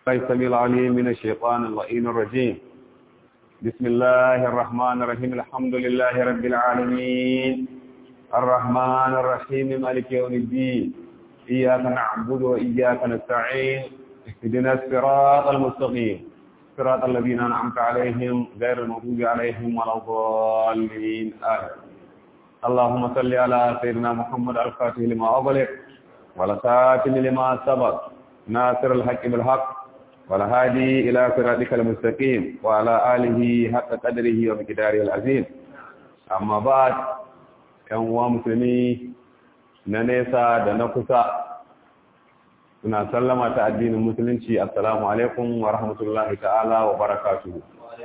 السميع العليم من الشيطان اللعين الرجيم بسم الله الرحمن الرحيم الحمد لله رب العالمين الرحمن الرحيم مالك يوم الدين إياك نعبد وإياك نستعين اهدنا الصراط المستقيم صراط الذين أنعمت عليهم غير المغضوب عليهم ولا الضالين آمين اللهم صل على سيدنا محمد الفاتح لما أغلق والخاتم لما سبق ناصر الحق بالحق والهادي إلى صراطك المستقيم وعلى آله حق قدره ومقداره العظيم أما بعد ‘yan uwa musulmi na nesa da na kusa suna sallama ta addinin musulunci assalamu alaikum wa rahmatullahi ta'ala wa barakatuhu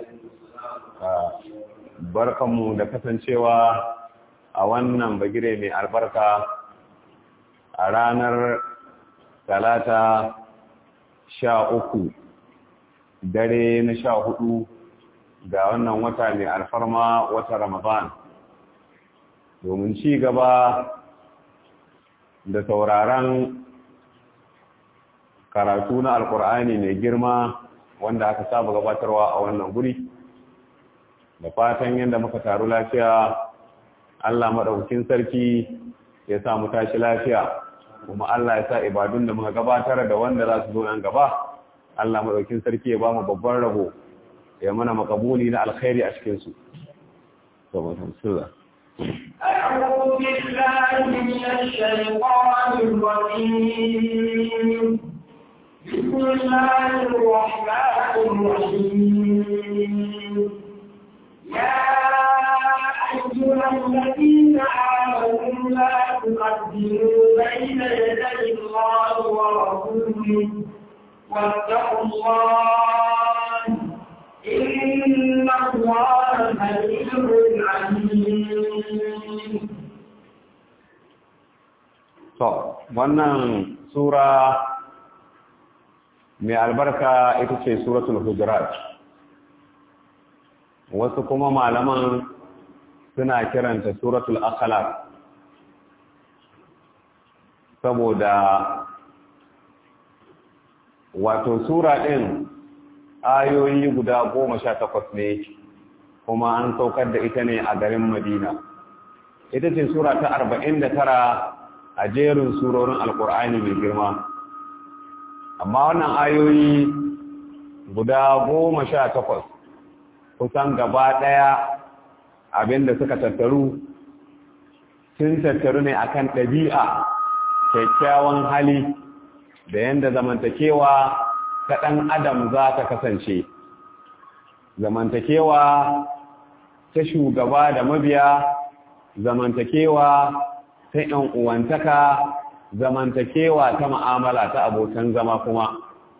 barkanmu da kasancewa a wannan bagire mai albarka a ranar talata sha uku dare na sha hudu ga wannan wata mai alfarma wata ramadan domin ci gaba da sauraron karatu na alkur'ani mai girma wanda aka saba gabatarwa a wannan guri da fatan yadda muka taru lafiya Allah maɗaukin sarki ya sa mu tashi lafiya kuma Allah ya sa ibadun da muka gabatar da wanda za su zo nan gaba Allah maɗaukin sarki ya ba mu babban rabo ya mana makabuli na alkhairi a cikinsu. أعوذ بالله من الشيطان الرجيم بسم الله الرحمن الرحيم يا أيها الذين آمنوا لا تقدموا بين يدي الله ورسوله واتقوا الله إن الله حليم عليم To, wannan Sura mai albarka ita ce Suratul Hujurat. Wasu kuma malaman suna kiranta Suratul Akhlaq. Saboda wato Sura ɗin ayoyi guda goma sha takwas ne kuma an saukar da ita ne a garin Madina. Ita ce Sura ta arba'in da tara a jerin surorin alkur'ani mai girma amma wannan ayoyi guda goma sha takwas kusan gaba ɗaya abinda suka tattaru sun tattaru ne akan ɗabi'a kyakkyawan hali da yadda zamantakewa ta ɗan adam za ta kasance zamantakewa ta shugaba da mabiya zamantakewa ta ‘yan uwantaka zamantakewa ta ma'amala ta abokan zama kuma.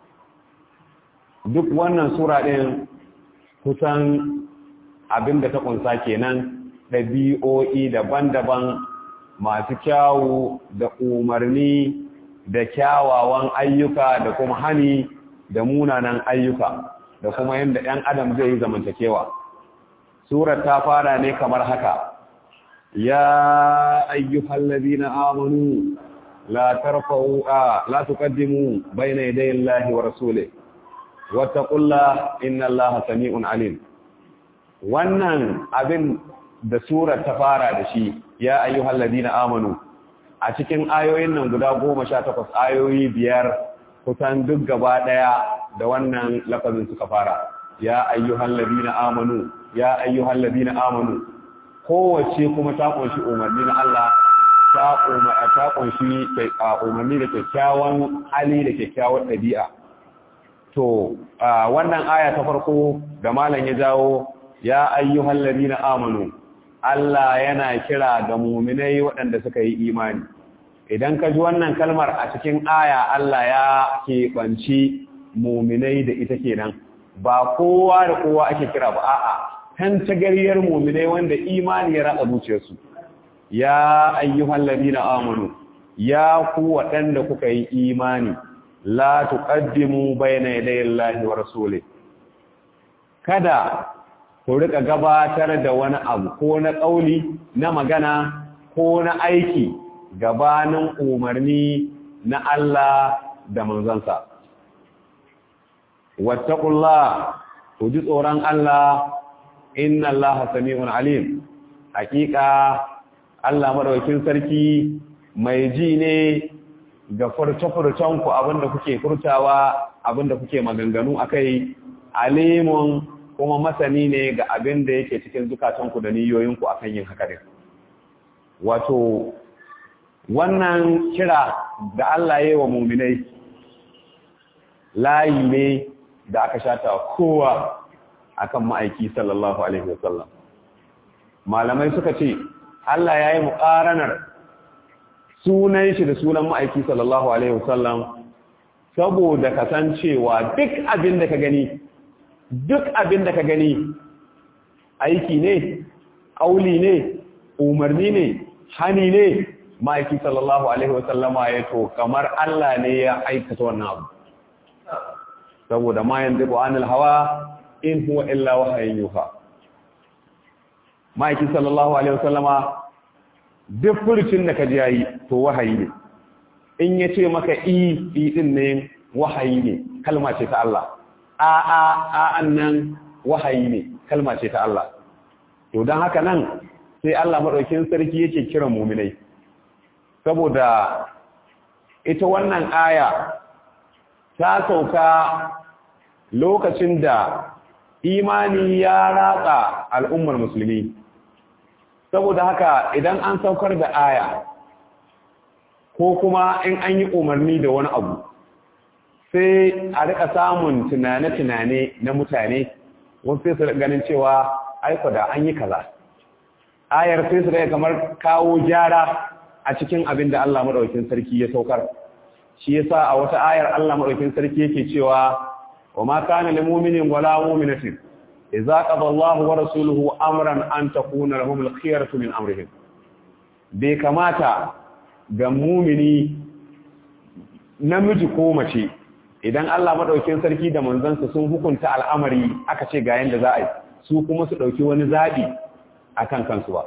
Duk wannan Sura ɗin kusan abin da ta ƙunsa kenan ɗabi'o'i daban-daban masu kyawu da umarni da kyawawan ayyuka da kuma hani da munanan ayyuka da kuma yadda ‘yan adam zai yi zamantakewa. Surar ta fara ne kamar haka. يا أيها الذين آمنوا لا ترفعوا آه لا تقدموا بين يدي الله ورسوله واتقوا الله إن الله سميع عليم wannan abin da surar ta fara da shi ya ayyuhal ladina amanu a cikin ayoyin nan guda goma sha takwas ayoyi biyar kusan duk gaba daya da wannan lafazin suka fara ya ayyuhal ladina amanu ya ayyuhal ladina amanu kowace kuma ta kunshi umarni na Allah ta kunshi umarni da kyakkyawan hali da kyakkyawan ɗabi'a. To, wannan aya ta farko da malam ya jawo ya ayyuhal ladina amanu Allah yana kira ga muminai waɗanda suka yi imani. Idan ka ji wannan kalmar a cikin aya Allah ya keɓanci muminai da ita kenan, ba kowa da kowa ake kira ba a'a. kan tagariyar muminai wanda imani ya ratsa zuciyarsu ya ayyuhal ladina amanu ya ku waɗanda kuka yi imani la tuqaddimu bayna yaday Allahi wa rasuli kada ku rika gabatar da wani abu ko na kauli na magana ko na aiki gabanin umarni na Allah da manzansa wattaqullah ku ji tsoron Allah inna Allah sami'un alim hakika Allah madaukakin sarki mai ji ne ga furce-furcen ku abinda kuke furtawa abinda kuke maganganu akai alimun kuma masani ne ga abinda yake cikin zukatanku da niyoyinku akan yin haka din wato wannan kira da Allah ya yi wa muminai layi ne da aka shata kowa akan ma'aiki sallallahu alaihi wasallam malamai suka ce Allah ya yi muƙaranar sunan shi da sunan ma'aiki sallallahu alaihi wasallam saboda kasancewa duk abin da ka gani duk abin da ka gani aiki ne ƙauli ne umarni ne hani ne ma'aiki sallallahu alaihi wasallama ya to kamar Allah ne ya aikata wannan abu saboda ma yanzu anil hawa in huwa illa wahayin yuha ma'aiki sallallahu alaihi wasallama duk furcin da ka ji yayi to wahayi ne in ya ce maka i i din ne wahayi ne kalma ce ta Allah a a a annan wahayi ne kalma ce ta Allah to dan haka nan sai Allah madaukin sarki yake kiran mu'minai saboda ita wannan aya ta sauka lokacin da imani ya ratsa al'ummar musulmi saboda haka idan an saukar da aya ko kuma in an yi umarni da wani abu sai a rika samun tunane-tunane na mutane wasu sai su ganin cewa aiko da an yi kaza ayar sai su rika kamar kawo gyara a cikin abin da Allah maɗaukin sarki ya saukar shi yasa a wata ayar Allah maɗaukin sarki yake cewa wa ma kana lil mu'minin wala mu'minatin idza qada Allah wa rasuluhu amran an takuna lahum al-khiyaratu min amrihim bai kamata ga mu'mini namiji ko mace idan Allah maɗaukin sarki da manzansa sun hukunta al'amari aka ce ga yanda za a yi su kuma su ɗauki wani zaɓi akan kansu ba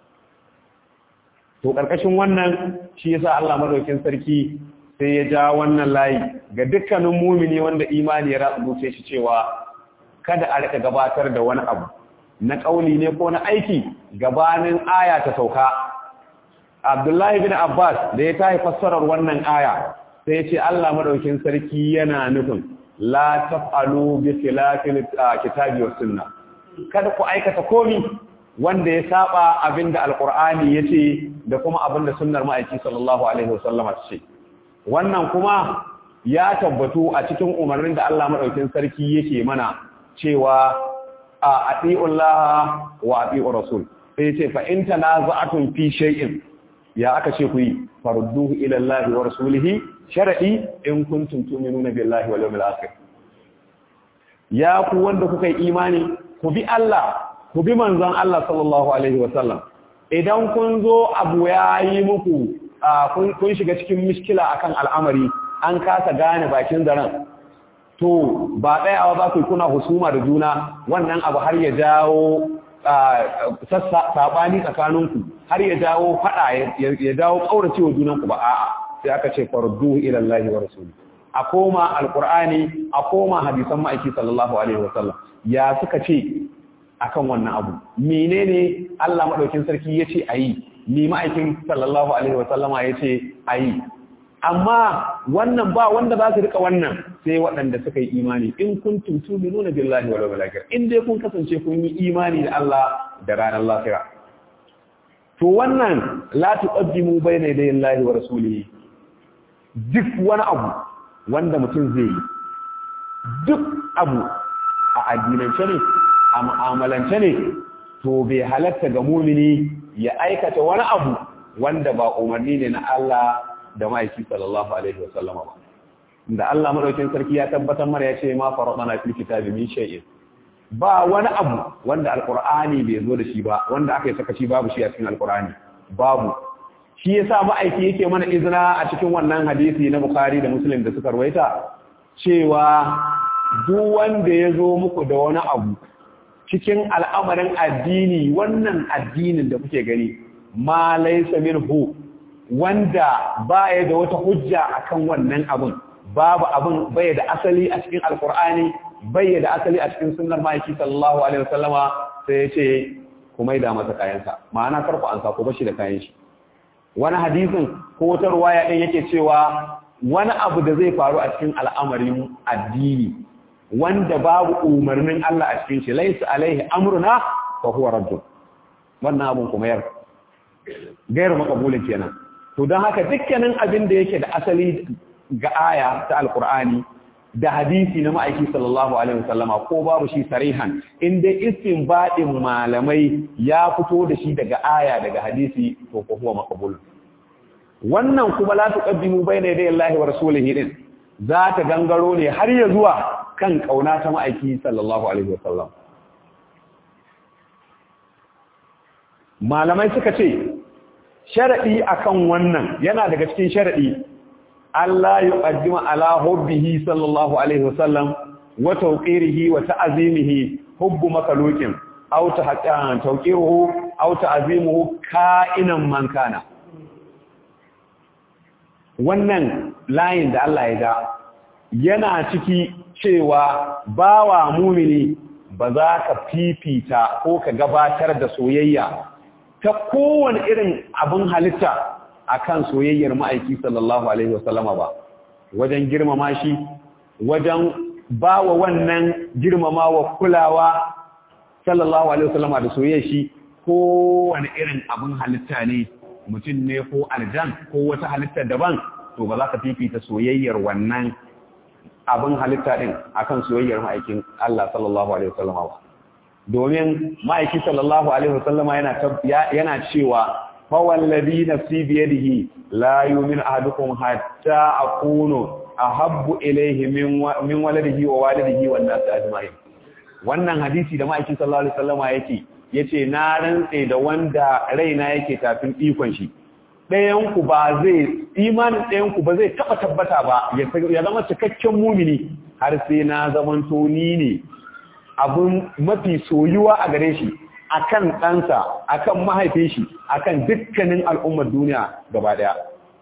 to ƙarƙashin wannan shi yasa Allah madaukin sarki sai ya ja wannan layi ga dukkanin mumini wanda imani ya ratsa shi cewa kada a rika gabatar da wani abu na kauli ne ko na aiki gabanin aya ta sauka Abdullahi bin Abbas da ya tayi fassarar wannan aya sai ya ce Allah madaukin sarki yana nufin la taf'alu bi khilafil kitabi was sunna kada ku aikata komi wanda ya saba abinda alqur'ani yace da kuma abinda sunnar ma'aiki sallallahu alaihi wasallama ce wannan kuma ya tabbatu a cikin umarnin da Allah madaukakin sarki yake mana cewa a atiullaha wa atiur rasul sai ce fa in tanaza'tum fi shay'in ya aka ce ku yi farudduhu ila Allah wa rasulihi shar'i in kuntum tu'minuna billahi wal yawmil akhir ya ku wanda kuka yi imani ku bi Allah ku bi manzon Allah sallallahu alaihi wasallam idan kun zo abu ya yi muku kun shiga cikin miskila akan al'amari an kasa gane bakin zaren to ba tsayawa za ku kuna husuma da juna wannan abu har ya jawo saɓani tsakaninku har ya jawo faɗa ya jawo ƙauracewa junanku ba a'a sai aka ce farduhu ila Allah wa rasuli a koma alqur'ani a koma hadisan ma'aiki sallallahu alaihi wasallam ya suka ce akan wannan abu menene Allah madaukin sarki yace ayi ni ma'aikin sallallahu alaihi wasallama yace ayi amma wannan ba wanda za su rika wannan sai waɗanda suka yi imani in kuntum tu'minuna billahi wal yawmil akhir in dai kun kasance kun yi imani da Allah da ranar lahira to wannan la tuqaddimu bayna yaday Allah wa rasulihi duk wani abu wanda mutum zai yi duk abu a addinance ne a mu'amalance ne to bai halatta ga mumini ya aikata wani abu wanda ba umarni ne na Allah da ma'aiki sallallahu alaihi wa sallama ba da Allah madaukin sarki ya tabbatar mana ya ce ma faradana fil kitabi min shay'in ba wani abu wanda alqur'ani bai zo da shi ba wanda aka yi sakaci babu shi a cikin alqur'ani babu shi yasa ma'aiki yake mana izina a cikin wannan hadisi na Bukhari da Muslim da suka rawaita cewa duk wanda ya zo muku da wani abu cikin al'amarin addini wannan addinin da kuke gani ma laysa minhu wanda baya da wata hujja akan wannan abun babu abin bai da asali a cikin alkur'ani bai da asali a cikin sunnar ma'aiki sallallahu alaihi wasallama sai ya ce ku maida masa kayansa ma'ana karku an sako bashi da kayan shi wani hadisin ko wata ruwaya din yake cewa wani abu da zai faru a cikin al'amarin addini wanda babu umarnin Allah a cikin shi laysa alaihi amruna fa huwa raddun wannan abun kuma yar gairu makabulin kenan to don haka dukkanin abin da yake da asali ga aya ta alkur'ani da hadisi na ma'aiki sallallahu alaihi wasallama ko babu shi sarihan inda istinbadin malamai ya fito da shi daga aya daga hadisi to ko huwa maqbul wannan kuma la tuqaddimu bayna yaday Allah wa rasulihi din za ta gangaro ne har ya zuwa kan kauna ta ma'aiki sallallahu alaihi wasallam malamai suka ce sharadi akan wannan yana daga cikin sharadi Allah ya qaddima ala hubbihi sallallahu alaihi wasallam wa tawqirihi wa ta'zimihi hubbu makhluqin aw tahaqqa tawqiruhu aw ta'zimuhu ka'inan man kana wannan layin da Allah ya ga yana ciki cewa bawa mumini ba za ka fifita ko ka gabatar da soyayya ta kowane irin abin halitta akan soyayyar ma'aiki sallallahu alaihi wasallama ba wajen girmama shi wajen bawa wannan girmamawa kulawa sallallahu alaihi wasallama da soyayyar shi kowane irin abin halitta ne mutum ne ko aljan ko wata halitta daban to ba za ka fifita soyayyar wannan abin halitta din akan soyayyar ma'aikin Allah sallallahu alaihi wasallama ba domin ma'aiki sallallahu alaihi wasallama yana yana cewa fa wallazi nafsi bi yadihi la yu'minu ahadukum hatta akunu ahabbu ilayhi min min waladihi wa walidihi wan nas ajma'in wannan hadisi da ma'aiki sallallahu alaihi wasallama yake yace na rantse da wanda raina yake tafin ikon shi ɗayanku ba zai imanin ɗayanku ba zai taɓa tabbata ba ya zama cikakken mumini har sai na zamanto ni ne abin mafi soyuwa a gare shi akan ɗansa akan mahaifin shi akan dukkanin al'ummar duniya gaba ɗaya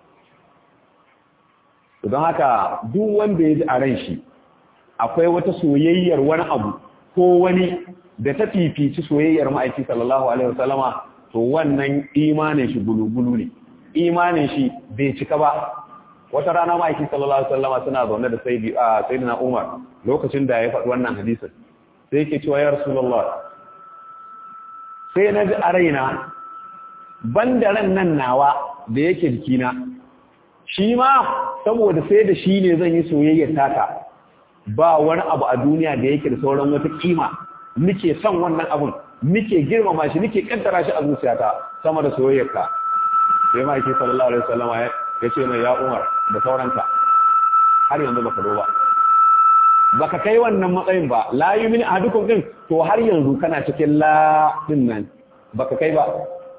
don haka duk wanda ya ji a ran shi akwai wata soyayyar wani abu ko wani da ta fifici soyayyar ma'aiki sallallahu alaihi wasallama to wannan imanin shi bulubulu ne imanin shi bai cika ba wata rana ma'aiki sallallahu alaihi wasallama suna zaune da sayyidina Umar lokacin da ya faɗi wannan hadisin sai yake cewa ya rasulullah sai na ji a raina banda ran nan nawa da yake jikina shi ma saboda sai da shi ne zan yi soyayyar taka ba wani abu a duniya da yake da sauran wata kima nike son wannan abun nike girmama shi nike kaddara shi a zuciyata sama da soyayyarka sai ma yake sallallahu alaihi wasallam ya ce mai ya Umar da sauranka har yanzu baka do ba baka kai wannan matsayin ba la yumin ahadukum din to har yanzu kana cikin la din nan baka kai ba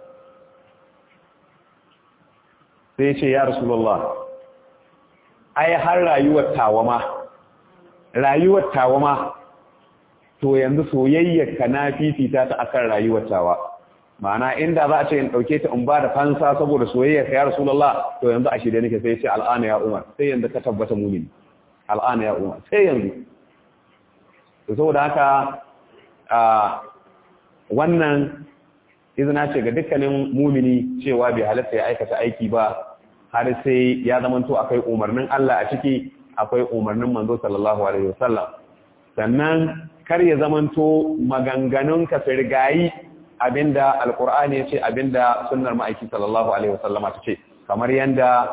sai ce ya rasulullah ai har rayuwar tawama rayuwar tawama to yanzu soyayyar ka na fifita ta akan rayuwar tawa ma'ana inda za a ce in dauke ta in ba da fansa saboda soyayyar ka ya rasulullah to yanzu a shirye nake sai ce al'ana ya umar sai yanzu ka tabbata mu'mini al'ana ya umar sai yanzu to saboda haka a wannan izina ce ga dukkanin mumini cewa bai halatta ya aikata aiki ba har sai ya zamanto akwai umarnin Allah a ciki akwai umarnin manzo sallallahu alaihi wasallam sannan kar ya zamanto maganganun ka firgayi abinda alqur'ani yace abinda sunnar ma'aiki sallallahu alaihi wasallama tace kamar yanda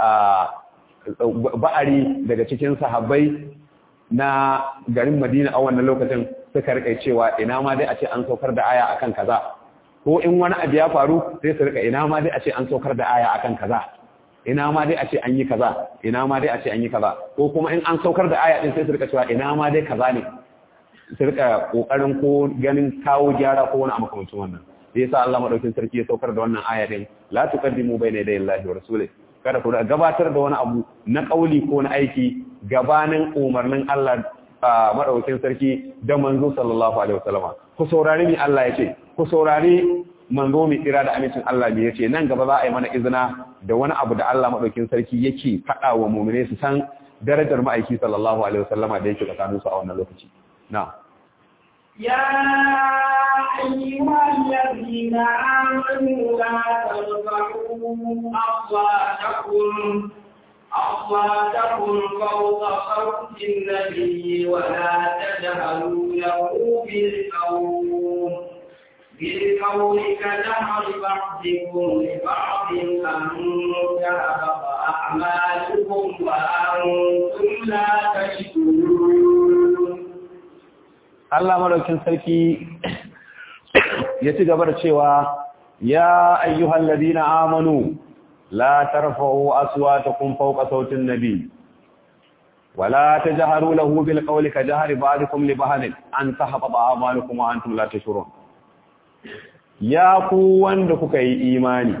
ba'ari daga cikin sahabbai na garin Madina a wannan lokacin suka rika cewa ina ma dai a ce an saukar da aya akan kaza ko in wani abu ya faru sai su rika ina ma dai a ce an saukar da aya akan kaza ina ma dai a ce an yi kaza ina ma dai a ce an yi kaza ko kuma in an saukar da aya din sai su rika cewa ina ma dai kaza ne su rika kokarin ko ganin kawo gyara ko wani makamancin wannan sai yasa Allah madaukin sarki ya saukar da wannan aya din la tuqaddimu bayna yaday Allahi wa rasulihi kada ku gabatar da wani abu na kauli ko na aiki gabanin umarnin Allah madaukin sarki da manzo sallallahu alaihi wasallama ku saurari ni Allah ya ce ku saurari manzo mai tsira da amincin Allah ne yace nan gaba za a yi mana izina da wani abu da Allah madaukin sarki yake faɗa wa mu'mine su san darajar ma'aiki sallallahu alaihi wasallama da yake tsakaninsu a wannan lokaci na يا أيها الذين آمنوا لا ترفعوا أصواتكم أصواتكم فوق صوت النبي ولا تجهلوا له بالقول بالقول كجهر بعضكم لبعض أن تهبط أعمالكم وأنتم لا تشكرون Allah madaukin sarki ya ci gaba da cewa ya ayyuhal ladina amanu la tarfa'u aswatakum fawqa sautin nabi wala tajharu lahu bil qawli kajahri ba'dikum li ba'd an tahbata a'malukum wa antum la tashurun ya ku wanda kuka yi imani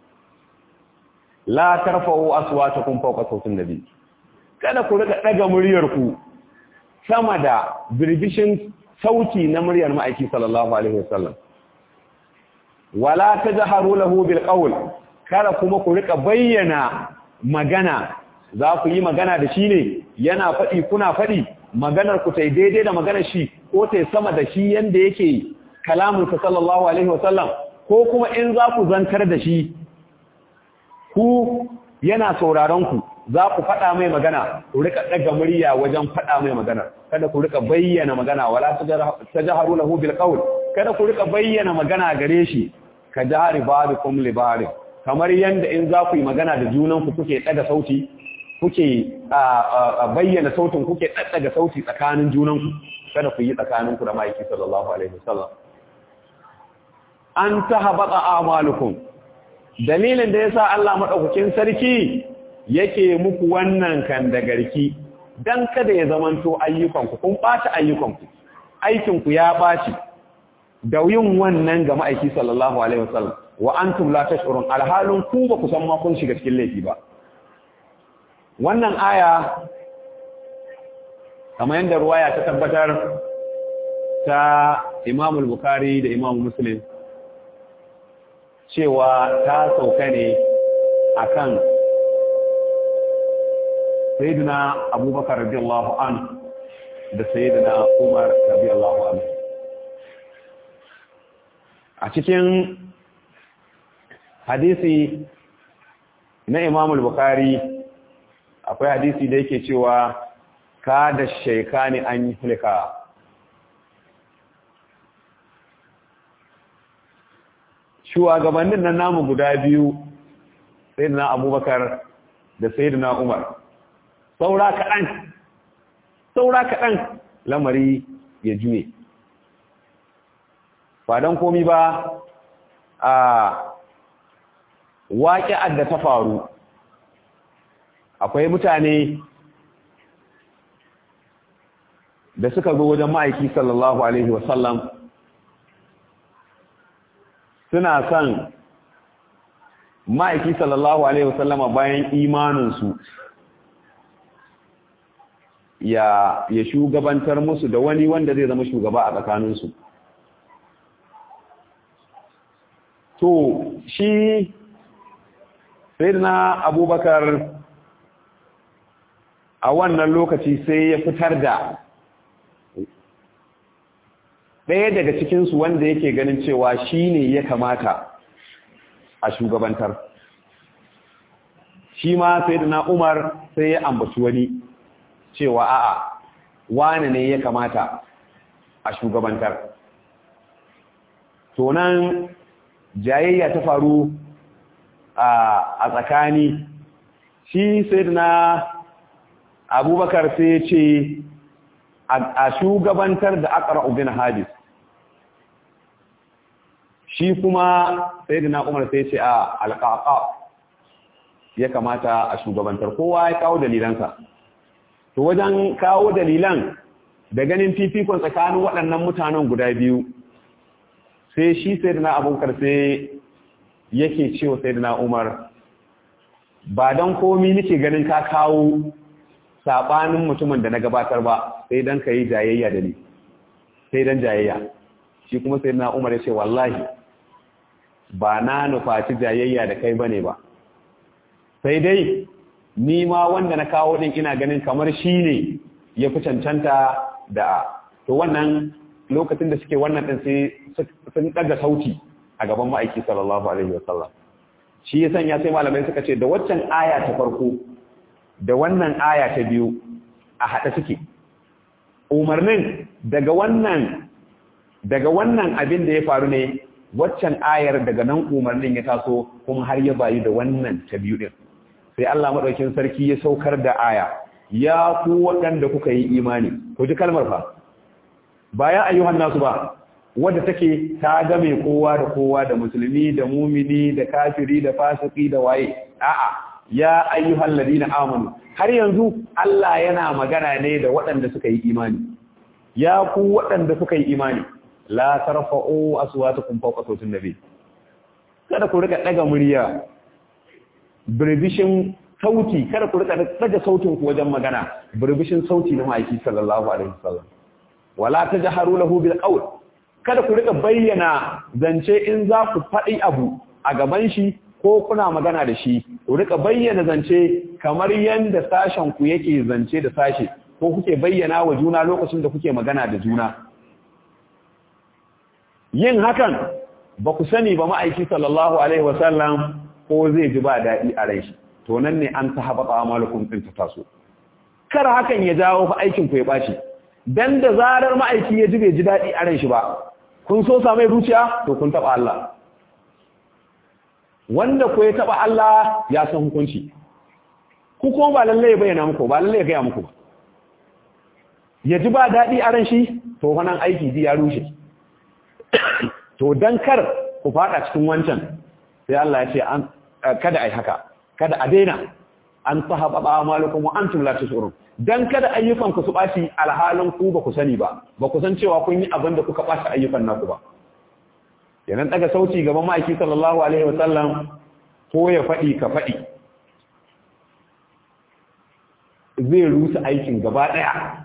la tarfa'u aswatakum fawqa sautin nabi kada ku rika daga muryarku sama da birbishin sauti na muryar ma'aiki sallallahu alaihi wasallam wala tajharu lahu bil qawl kada kuma ku rika bayyana magana za ku yi magana da shi ne yana faɗi kuna faɗi maganar ku tai daidai da maganar shi ko tai sama da shi yanda yake kalamun sa sallallahu alaihi wasallam ko kuma in za ku zantar da shi ku yana sauraron ku za ku faɗa mai magana ku rika ɗaga murya wajen faɗa mai magana kada ku rika bayyana magana wala tajharu lahu bil qawl kada ku rika bayyana magana gare shi ka jahari ba'dukum li ba'd kamar yanda in za ku yi magana da junan ku kuke ɗaga sauti kuke bayyana sautin kuke ɗaɗɗaga sauti tsakanin junan ku kada ku yi tsakanin ku da maiki sallallahu alaihi wasallam an tahabata a'malukum dalilin da yasa Allah madaukakin sarki yake muku wannan kan da garki dan kada ya zamanto ayyukanku kun ɓaci ayyukanku aikinku ya ɓaci da yin wannan ga ma'aiki sallallahu alaihi wasallam wa antum la tash'urun alhalun ku ba ku san ma kun shiga cikin laifi ba wannan aya kamar yadda ruwaya ta tabbatar ta Imam al-Bukhari da Imam Muslim cewa ta sauka ne akan sayyidina abubakar radiyallahu an da sayyidina umar radiyallahu an a cikin hadisi na imam al-bukhari akwai hadisi da yake cewa ka da shaikani an yi hulka shugabannin nan namu guda biyu sayyidina abubakar da sayyidina umar saura kaɗan saura kaɗan lamari ya juye ba don komi ba a waƙi'ar da ta faru akwai mutane da suka zo wajen ma'aiki sallallahu alaihi wasallam suna son ma'aiki sallallahu alaihi wasallama bayan imaninsu ya ya shugabantar musu da wani wanda zai zama shugaba a tsakaninsu to shi sayyidina abubakar a wannan lokaci sai ya fitar da ɗaya daga cikinsu wanda yake ganin cewa shi ne ya kamata a shugabantar shi ma sayyidina umar sai ya ambaci wani cewa a'a wane ne ya kamata a shugabantar to nan jayayya ta faru a tsakani shi sai na abubakar sai ce a shugabantar da akara ubin hadis shi kuma sai na umar sai ce a alƙaƙa ya kamata a shugabantar kowa ya kawo dalilansa to wajen kawo dalilan da ganin fifikon tsakanin waɗannan mutanen guda biyu sai shi sai na abubakar sai yake cewa sai na umar ba don komi nake ganin ka kawo saɓanin mutumin da na gabatar ba sai don ka yi jayayya da ni sai don jayayya shi kuma sai na umar ya ce wallahi ba na nufaci jayayya da kai bane ba sai dai ni ma wanda na kawo din ina ganin kamar shi ne ya fi cancanta da to wannan lokacin da suke wannan din sai sun daga sauti a gaban ma'aiki sallallahu alaihi wasallam shi ya sanya sai malamai suka ce da waccan aya ta farko da wannan aya ta biyu a haɗe suke umarnin daga wannan daga wannan abin da ya faru ne waccan ayar daga nan umarnin ya taso kuma har ya bayu da wannan ta biyu din sai Allah madaukakin sarki ya saukar da aya ya ku waɗanda kuka yi imani ku ji kalmar fa baya ayyuhan nasu ba wadda take ta game kowa da kowa da musulmi da mumini da kafiri da fasiki da waye a'a ya ayyuhal ladina amanu har yanzu Allah yana magana ne da waɗanda suka yi imani ya ku waɗanda suka yi imani la tarfa'u aswatakum fawqa sautin nabi kada ku rika daga murya birbishin sauti kada ku rika daga sautin ku wajen magana birbishin sauti na ma'aiki sallallahu alaihi wasallam wala tajharu lahu bil qawl kada ku rika bayyana zance in za ku faɗi abu a gaban shi ko kuna magana da shi ku rika bayyana zance kamar yanda sashen ku yake zance da sashe ko kuke bayyana wa juna lokacin da kuke magana da juna yin hakan ba ku sani ba ma'aiki sallallahu alaihi wasallam ko zai ji ba daɗi a rai shi to nan ne an ta haɓa amalukum ɗin ta taso kar hakan ya jawo fa aikin ku ya ɓaci dan da zarar ma'aiki ya ji bai ji daɗi a ran shi ba kun so samai zuciya to kun taɓa Allah wanda ko ya taɓa Allah ya san hukunci ku kuma ba lalle ya bayyana muku ba lalle ya gaya muku ba ya ji ba daɗi a ran shi to wannan aiki ji ya rushe to dan kar ku fada cikin wancan sai Allah ya ce an kada ai haka kada a daina an sahaba ba malukum wa antum la tashurun dan kada ayyukan ku su baci alhalin ku ba ku sani ba ba ku san cewa kun yi abin da kuka baci ayyukan naku ba yanan daga sauti gaban ma'aiki sallallahu alaihi wa sallam ko ya fadi ka fadi zai rusa aikin gaba daya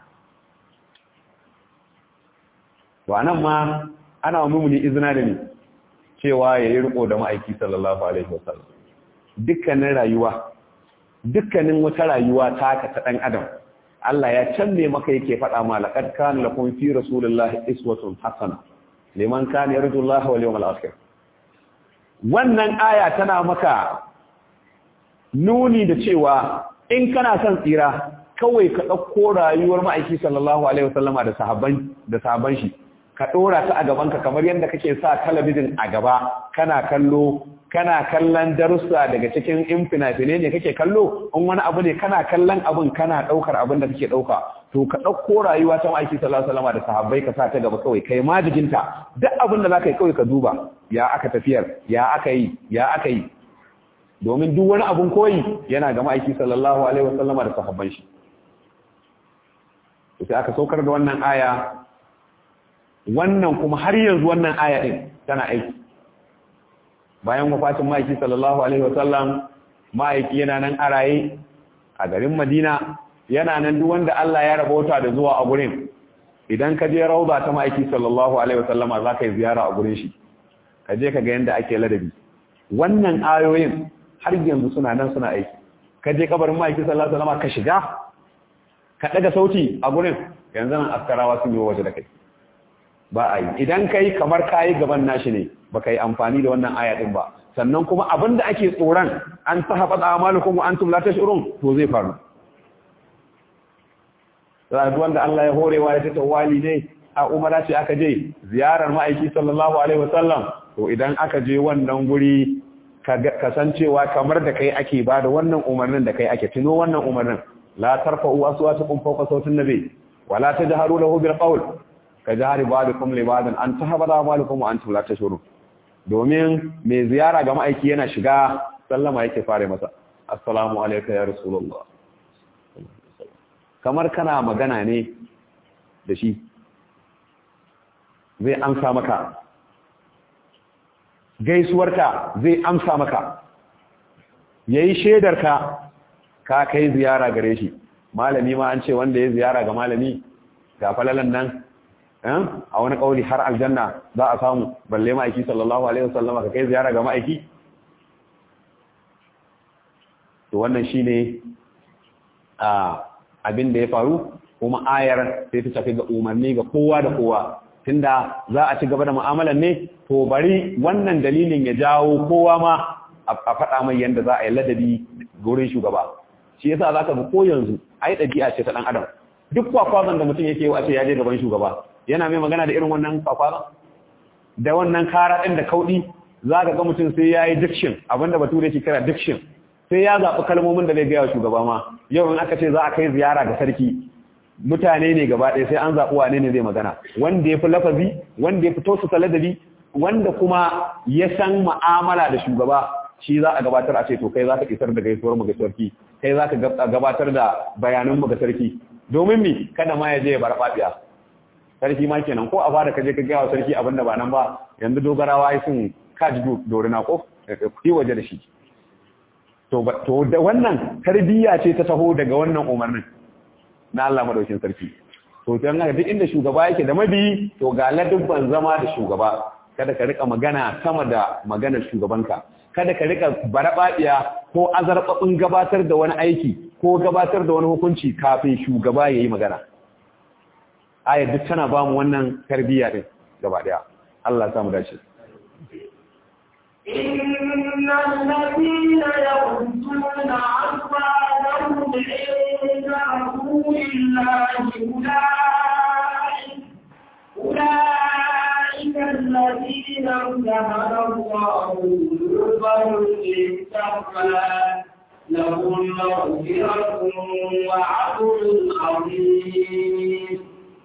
to anan ma ana wa mumuni izina da ni cewa ya yi riko da ma'aiki sallallahu alaihi wasallam dukkanin rayuwa dukkanin wata rayuwa taka ta dan adam Allah ya canne maka yake faɗa ma laqad kana lakum fi rasulillahi iswatun hasana liman kana yarju Allah wal yawmal akhir wannan aya tana maka nuni da cewa in kana son tsira kawai ka ɗauko rayuwar ma'aiki sallallahu alaihi wasallama da sahabban da sahabban shi ka ɗora ta a gabanka kamar yadda kake sa talabijin a gaba kana kallo kana kallon darussa daga cikin in fina-finai ne kake kallo in wani abu ne kana kallon abin kana ɗaukar abin da kake ɗauka to ka ɗauko rayuwa ta ma'aiki sallallahu alaihi wasallam da sahabbai ka sa ta gaba kawai kai ma jikinta duk abin da zaka yi kawai ka duba ya aka tafiyar ya aka yi ya aka yi domin duk wani abun koyi yana ga ma'aiki sallallahu alaihi wasallam da sahabban shi sai aka saukar da wannan aya wannan kuma har yanzu wannan aya din tana aiki bayan wafatin ma'aiki sallallahu alaihi wasallam ma'aiki yana nan a raye a garin Madina yana nan duk wanda Allah ya rabauta da zuwa a gurin idan ka je rauda ta ma'aiki sallallahu alaihi wasallama za ka yi ziyara a gurin shi ka je ka ga yadda ake ladabi wannan ayoyin har yanzu suna nan suna aiki ka je kabarin ma'aiki sallallahu alaihi wasallama ka shiga ka daga sauti a gurin yanzu nan askarawa sun yi waje da kai ba a yi idan ka yi kamar ka yi gaban nashi ne ba ka yi amfani da wannan aya ɗin ba sannan kuma abin da ake tsoron an ta haɓa da amalukum wa antum la tash'urun to zai faru sai wanda Allah ya horewa ya ta wali ne a umara ce aka je ziyarar ma'aiki sallallahu alaihi wasallam to idan aka je wannan guri kasancewa kamar da kai ake ba da wannan umarnin da kai ake tuno wannan umarnin la tarfa'u aswatakum fawqa sautin nabi wala tajharu lahu bil qawl ka jahari ba'dukum li ba'din an tahbada amalukum wa antum la tashurun domin mai ziyara ga ma'aiki yana shiga sallama yake fare masa assalamu alayka ya rasulullah kamar kana magana ne da shi zai amsa maka gaisuwarka zai amsa maka yayi shedarka ka kai ziyara gare shi malami ma an ce wanda ya ziyara ga malami ga falalan nan a wani kauli har aljanna za a samu balle ma'aiki sallallahu alaihi wasallama ka kai ziyara ga ma'aiki to wannan shine abin da ya faru kuma ayar sai ta tafi ga umarni ga kowa da kowa tunda za a ci gaba da mu'amalar ne to bari wannan dalilin ya jawo kowa ma a faɗa mai yadda za a yi ladabi gurin shugaba shi yasa zaka ga ko yanzu ai ɗabi'a ce ta ɗan adam duk kwakwazon da mutum yake wace ya je gaban shugaba yana mai magana da irin wannan kwakwazon da wannan kara ɗin da kauɗi za ka ga mutum sai ya yi diction abinda bature ke kira diction sai ya zaɓi kalmomin da zai gaya wa shugaba ma yau in aka ce za a kai ziyara ga sarki mutane ne gaba ɗaya sai an zaɓi wane ne zai magana wanda ya fi lafazi wanda ya fi tosuka ladabi wanda kuma ya san ma'amala da shugaba shi za a gabatar a ce to kai za ka isar da gaisuwar mu ga sarki kai za ka gabatar da bayanan mu ga sarki domin mi kada ma ya je ya barbaɗiya sarki ma kenan ko a fara kaje ka gaya wa sarki abin da ba nan ba yanzu dogarawa ai sun kaji dorina ko yi waje da shi to da wannan tarbiyya ce ta taho daga wannan umarnin na Allah madaukin sarki to dan haka duk inda shugaba yake da mabi to ga ladubban zama da shugaba kada ka rika magana sama da maganar shugabanka kada ka rika barabaɗiya ko azarbabin gabatar da wani aiki ko gabatar da wani hukunci kafin shugaba ya yi magana ayar duk tana ba mu wannan tarbiyya din gaba daya Allah samu dace إن الذين يغضون أصواتهم عند رسول الله أولئك أولئك الذين امتحن الله قلوبهم للتقوى لهم مغفرة وعدل عظيم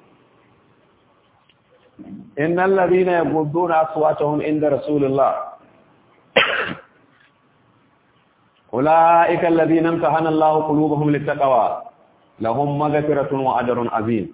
إن الذين يغضون أصواتهم عند رسول الله أولئك الذين امتحن الله قلوبهم للتقوى لهم مغفرة وأجر عظيم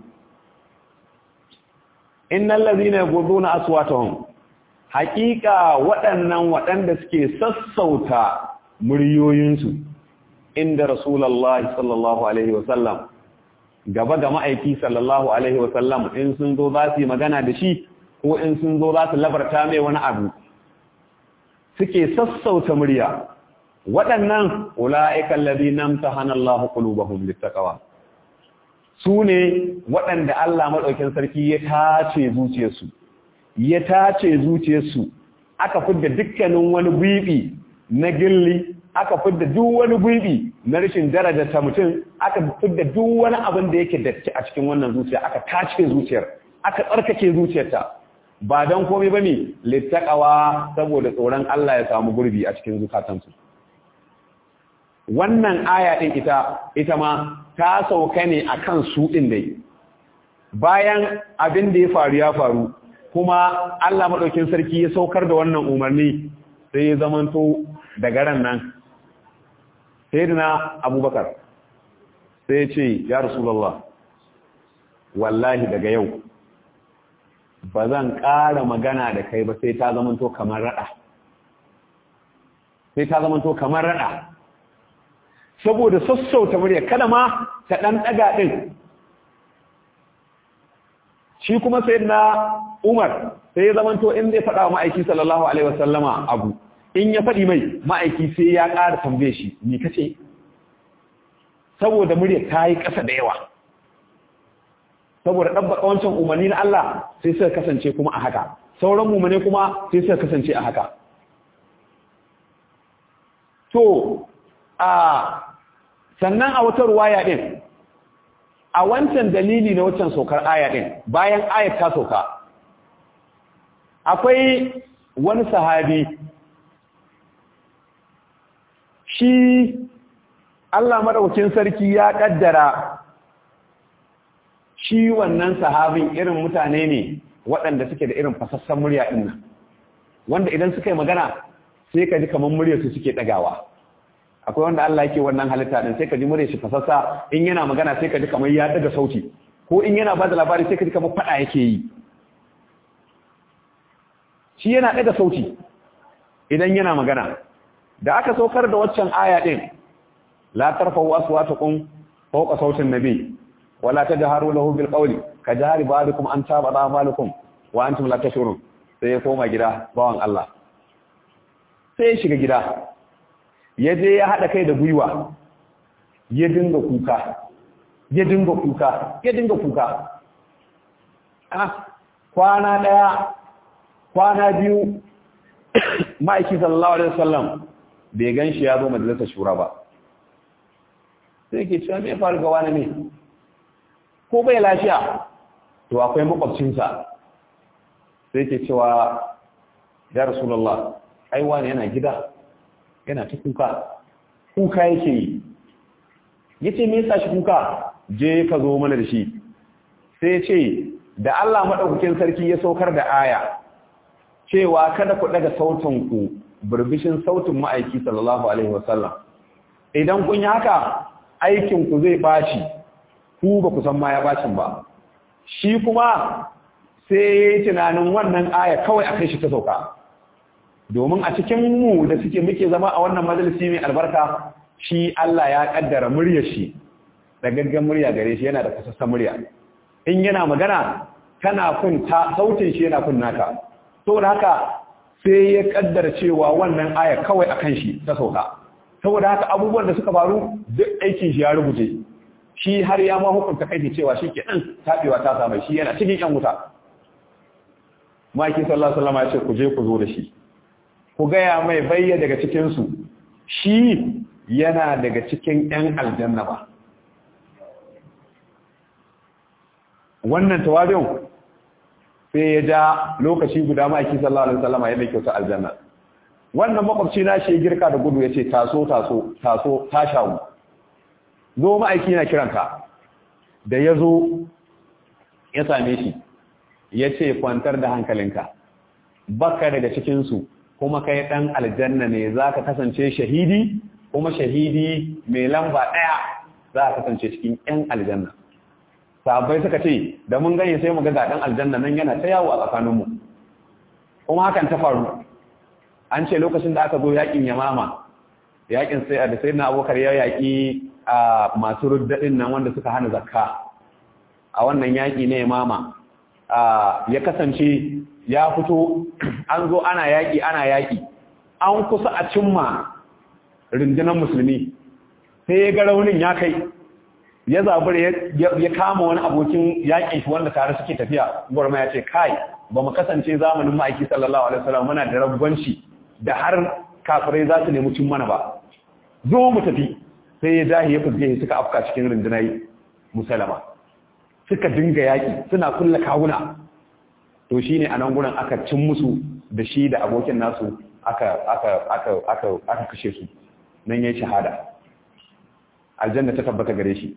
إن الذين يغضون أصواتهم حقيقة waɗannan waɗanda suke sassauta muryoyinsu inda Rasulullahi sallallahu alaihi wasallam gaba ga ma'aiki sallallahu alaihi wasallam in sun zo za su yi magana da shi ko in sun zo za su labarta mai wani abu suke sassauta murya waɗannan ula'ikan ladina tahana Allah qulubahum littaqwa su ne waɗanda Allah madaukakin sarki ya tace zuciyarsu ya tace zuciyarsu aka fidda dukkanin wani gwibi na gilli aka fidda duk wani gwibi na rashin daraja ta mutum aka fidda duk wani abin da yake datti a cikin wannan zuciya aka tace zuciyar aka tsarkake zuciyarta ba don komai bane littaqawa saboda tsoron Allah ya samu gurbi a cikin zukatansu wannan aya din ita ita ma ta sauka ne akan su din dai bayan abin da ya faru ya faru kuma Allah madaukin sarki ya saukar da wannan umarni sai ya zamanto daga ran nan sayyidina Abubakar sai ya ce ya Rasulullah wallahi daga yau ba zan ƙara magana da kai ba sai ta zamanto kamar rada sai ta zamanto kamar rada saboda sassauta murya kada ma ta ɗan ɗaga ɗin shi kuma sai na umar sai ya zamanto in zai faɗa wa ma'aiki sallallahu alaihi wasallama abu in ya faɗi mai ma'aiki sai ya ƙara tambaye shi ni kace saboda murya ta yi ƙasa da yawa saboda ɗabbaƙa wancan umarni na Allah sai suka kasance kuma a haka sauran umarni kuma sai suka kasance a haka to a sannan a wata ruwaya ɗin a wancan dalili na wancan saukar aya ɗin bayan ayat ta sauka akwai wani sahabi shi Allah madaukakin sarki ya kaddara shi wannan sahabin irin mutane ne waɗanda suke da irin fasassan murya ɗin nan wanda idan suka yi magana sai ka ji kamar muryarsu suke ɗagawa akwai wanda Allah yake wannan halitta din sai ka ji muryar shi fasassa in yana magana sai ka ji kamar ya daga sauti ko in yana bada labari sai ka ji kamar fada yake yi shi yana daga sauti idan yana magana da aka saukar da waccan aya din la tarfa'u aswatakum fawqa sautin nabi wala tajharu lahu bil qawli kajari ba'dukum an tabada amalukum wa antum la tashurun sai ya koma gida bawan Allah sai ya shiga gida ya je ya haɗa kai da gwiwa ya dinga kuka ya dinga kuka ya dinga kuka ah kwana daya kwana biyu ma'aiki sallallahu alaihi wasallam bai gan shi ya zo majalisar shura ba sai ke cewa me faru ga wani ne ko bai lafiya to akwai makwabcinsa sai ke cewa ya rasulullah ai wani yana gida yana ta kuka kuka yake yi yace me yasa shi kuka je ka zo mana da shi sai ce da Allah madaukakin sarki ya saukar da aya cewa kada ku daga sautin ku burbishin sautin ma'aiki sallallahu alaihi wasallam idan kun yi haka aikin ku zai baci ku ba ku san ma ya bacin ba shi kuma sai ya yi tunanin wannan aya kawai a kai shi ta sauka domin a cikin mu da suke muke zama a wannan majalisi mai albarka shi Allah ya kaddara muryar shi da gaggan murya gare shi yana da kasassan murya in yana magana kana kun ta sautin shi yana kun naka saboda haka sai ya kaddara cewa wannan aya kawai akan shi ta sauka saboda haka abubuwan da suka faru duk aikin shi ya rubuce shi har ya ma hukunta kai cewa shi ke ɗan taɓewa ta samu shi yana cikin ƴan wuta maki sallallahu alaihi wasallam ya ce ku je ku zo da shi ku gaya mai bayya daga cikinsu shi yana daga cikin ƴan aljanna ba wannan tawabin sai ya ja lokaci guda maki sallallahu alaihi wasallam ya mai kyauta aljanna wannan makwabci na shi girka da gudu ya ce taso taso taso ta shawo zo ma'aiki na kiranka da ya zo ya same shi ya ce kwantar da hankalinka baka daga cikinsu kuma kai ɗan aljanna ne za ka kasance shahidi kuma shahidi mai lamba ɗaya za ka kasance cikin ‘yan aljanna sabai suka ce da mun ganye sai mu ga ɗan aljanna nan yana ta yawo a tsakaninmu kuma hakan ta faru an ce lokacin da aka zo yakin yamama yakin sai da sai na abokar ya yaki a masu ruddaɗin nan wanda suka hana zakka a wannan yaki ne yamama ya kasance ya fito an zo ana yaki ana yaki an kusa a cimma rundunar musulmi sai ya ga raunin ya kai ya zabar ya kama wani abokin yakin shi wanda tare suke tafiya gwarma ya ce kai ba mu kasance zamanin ma'aiki sallallahu alaihi wasallam muna da rabbanci da har kafirai za su nemi cin mana ba zo mu tafi sai ya dahi ya fuske suka afka cikin rundunar musalama suka dinga yaƙi suna kulla kawuna to shine a nan gurin aka cin musu da shi da abokin nasu aka aka aka aka aka kashe su nan yayin shahada aljanna ta tabbata gare shi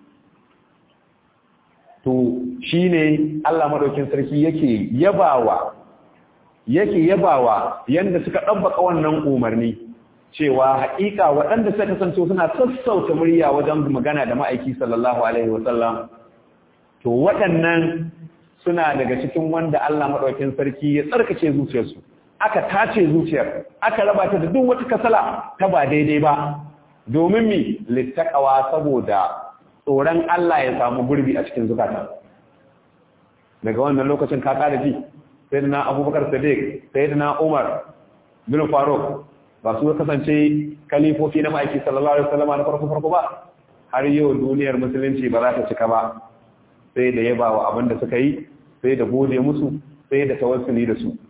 to shine Allah madaukin sarki yake yabawa yake yabawa yanda suka ɗabbaka wannan umarni cewa haƙiƙa waɗanda suka kasance suna sassauta murya wajen magana da ma'aiki sallallahu alaihi wasallam to waɗannan suna daga cikin wanda Allah maɗaukin sarki ya tsarkace zuciyarsu aka tace zuciyar aka raba ta da duk wata kasala ta ba daidai ba domin mi littakawa saboda tsoron Allah ya samu gurbi a cikin zukata daga wannan lokacin ka ƙara ji sayyidina abubakar sadiq sayyidina umar bin faruk ba su kasance kalifofi na ma'aiki sallallahu alaihi wasallam na farko farko ba har yau duniyar musulunci ba za ta cika ba sai da yaba wa abin da suka yi sai da gode musu sai da tawassuli da su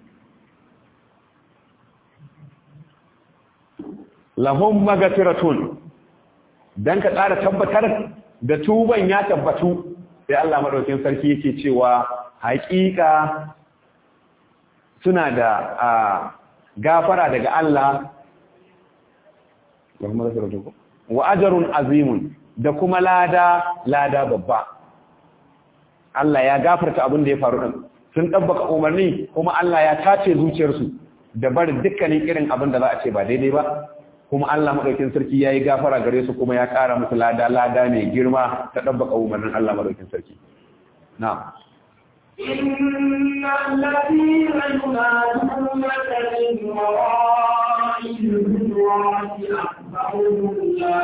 lahum magfiratun dan ka tsara tabbatar da tuban ya tabbatu sai Allah madaukakin sarki yake cewa haƙiƙa suna da gafara daga Allah wa ajarun azimun da kuma lada lada babba Allah ya gafarta abin da ya faru din sun dabbaka umarni kuma Allah ya tace zuciyarsu da barin dukkanin irin abin da za a ce ba daidai ba kuma Allah madaukin sarki yayi gafara gare su kuma ya kara musu lada lada mai girma ta dabbaka umarnin Allah madaukin sarki na'am إن الذين ينادونك من وراء الهجرات أكثرهم لا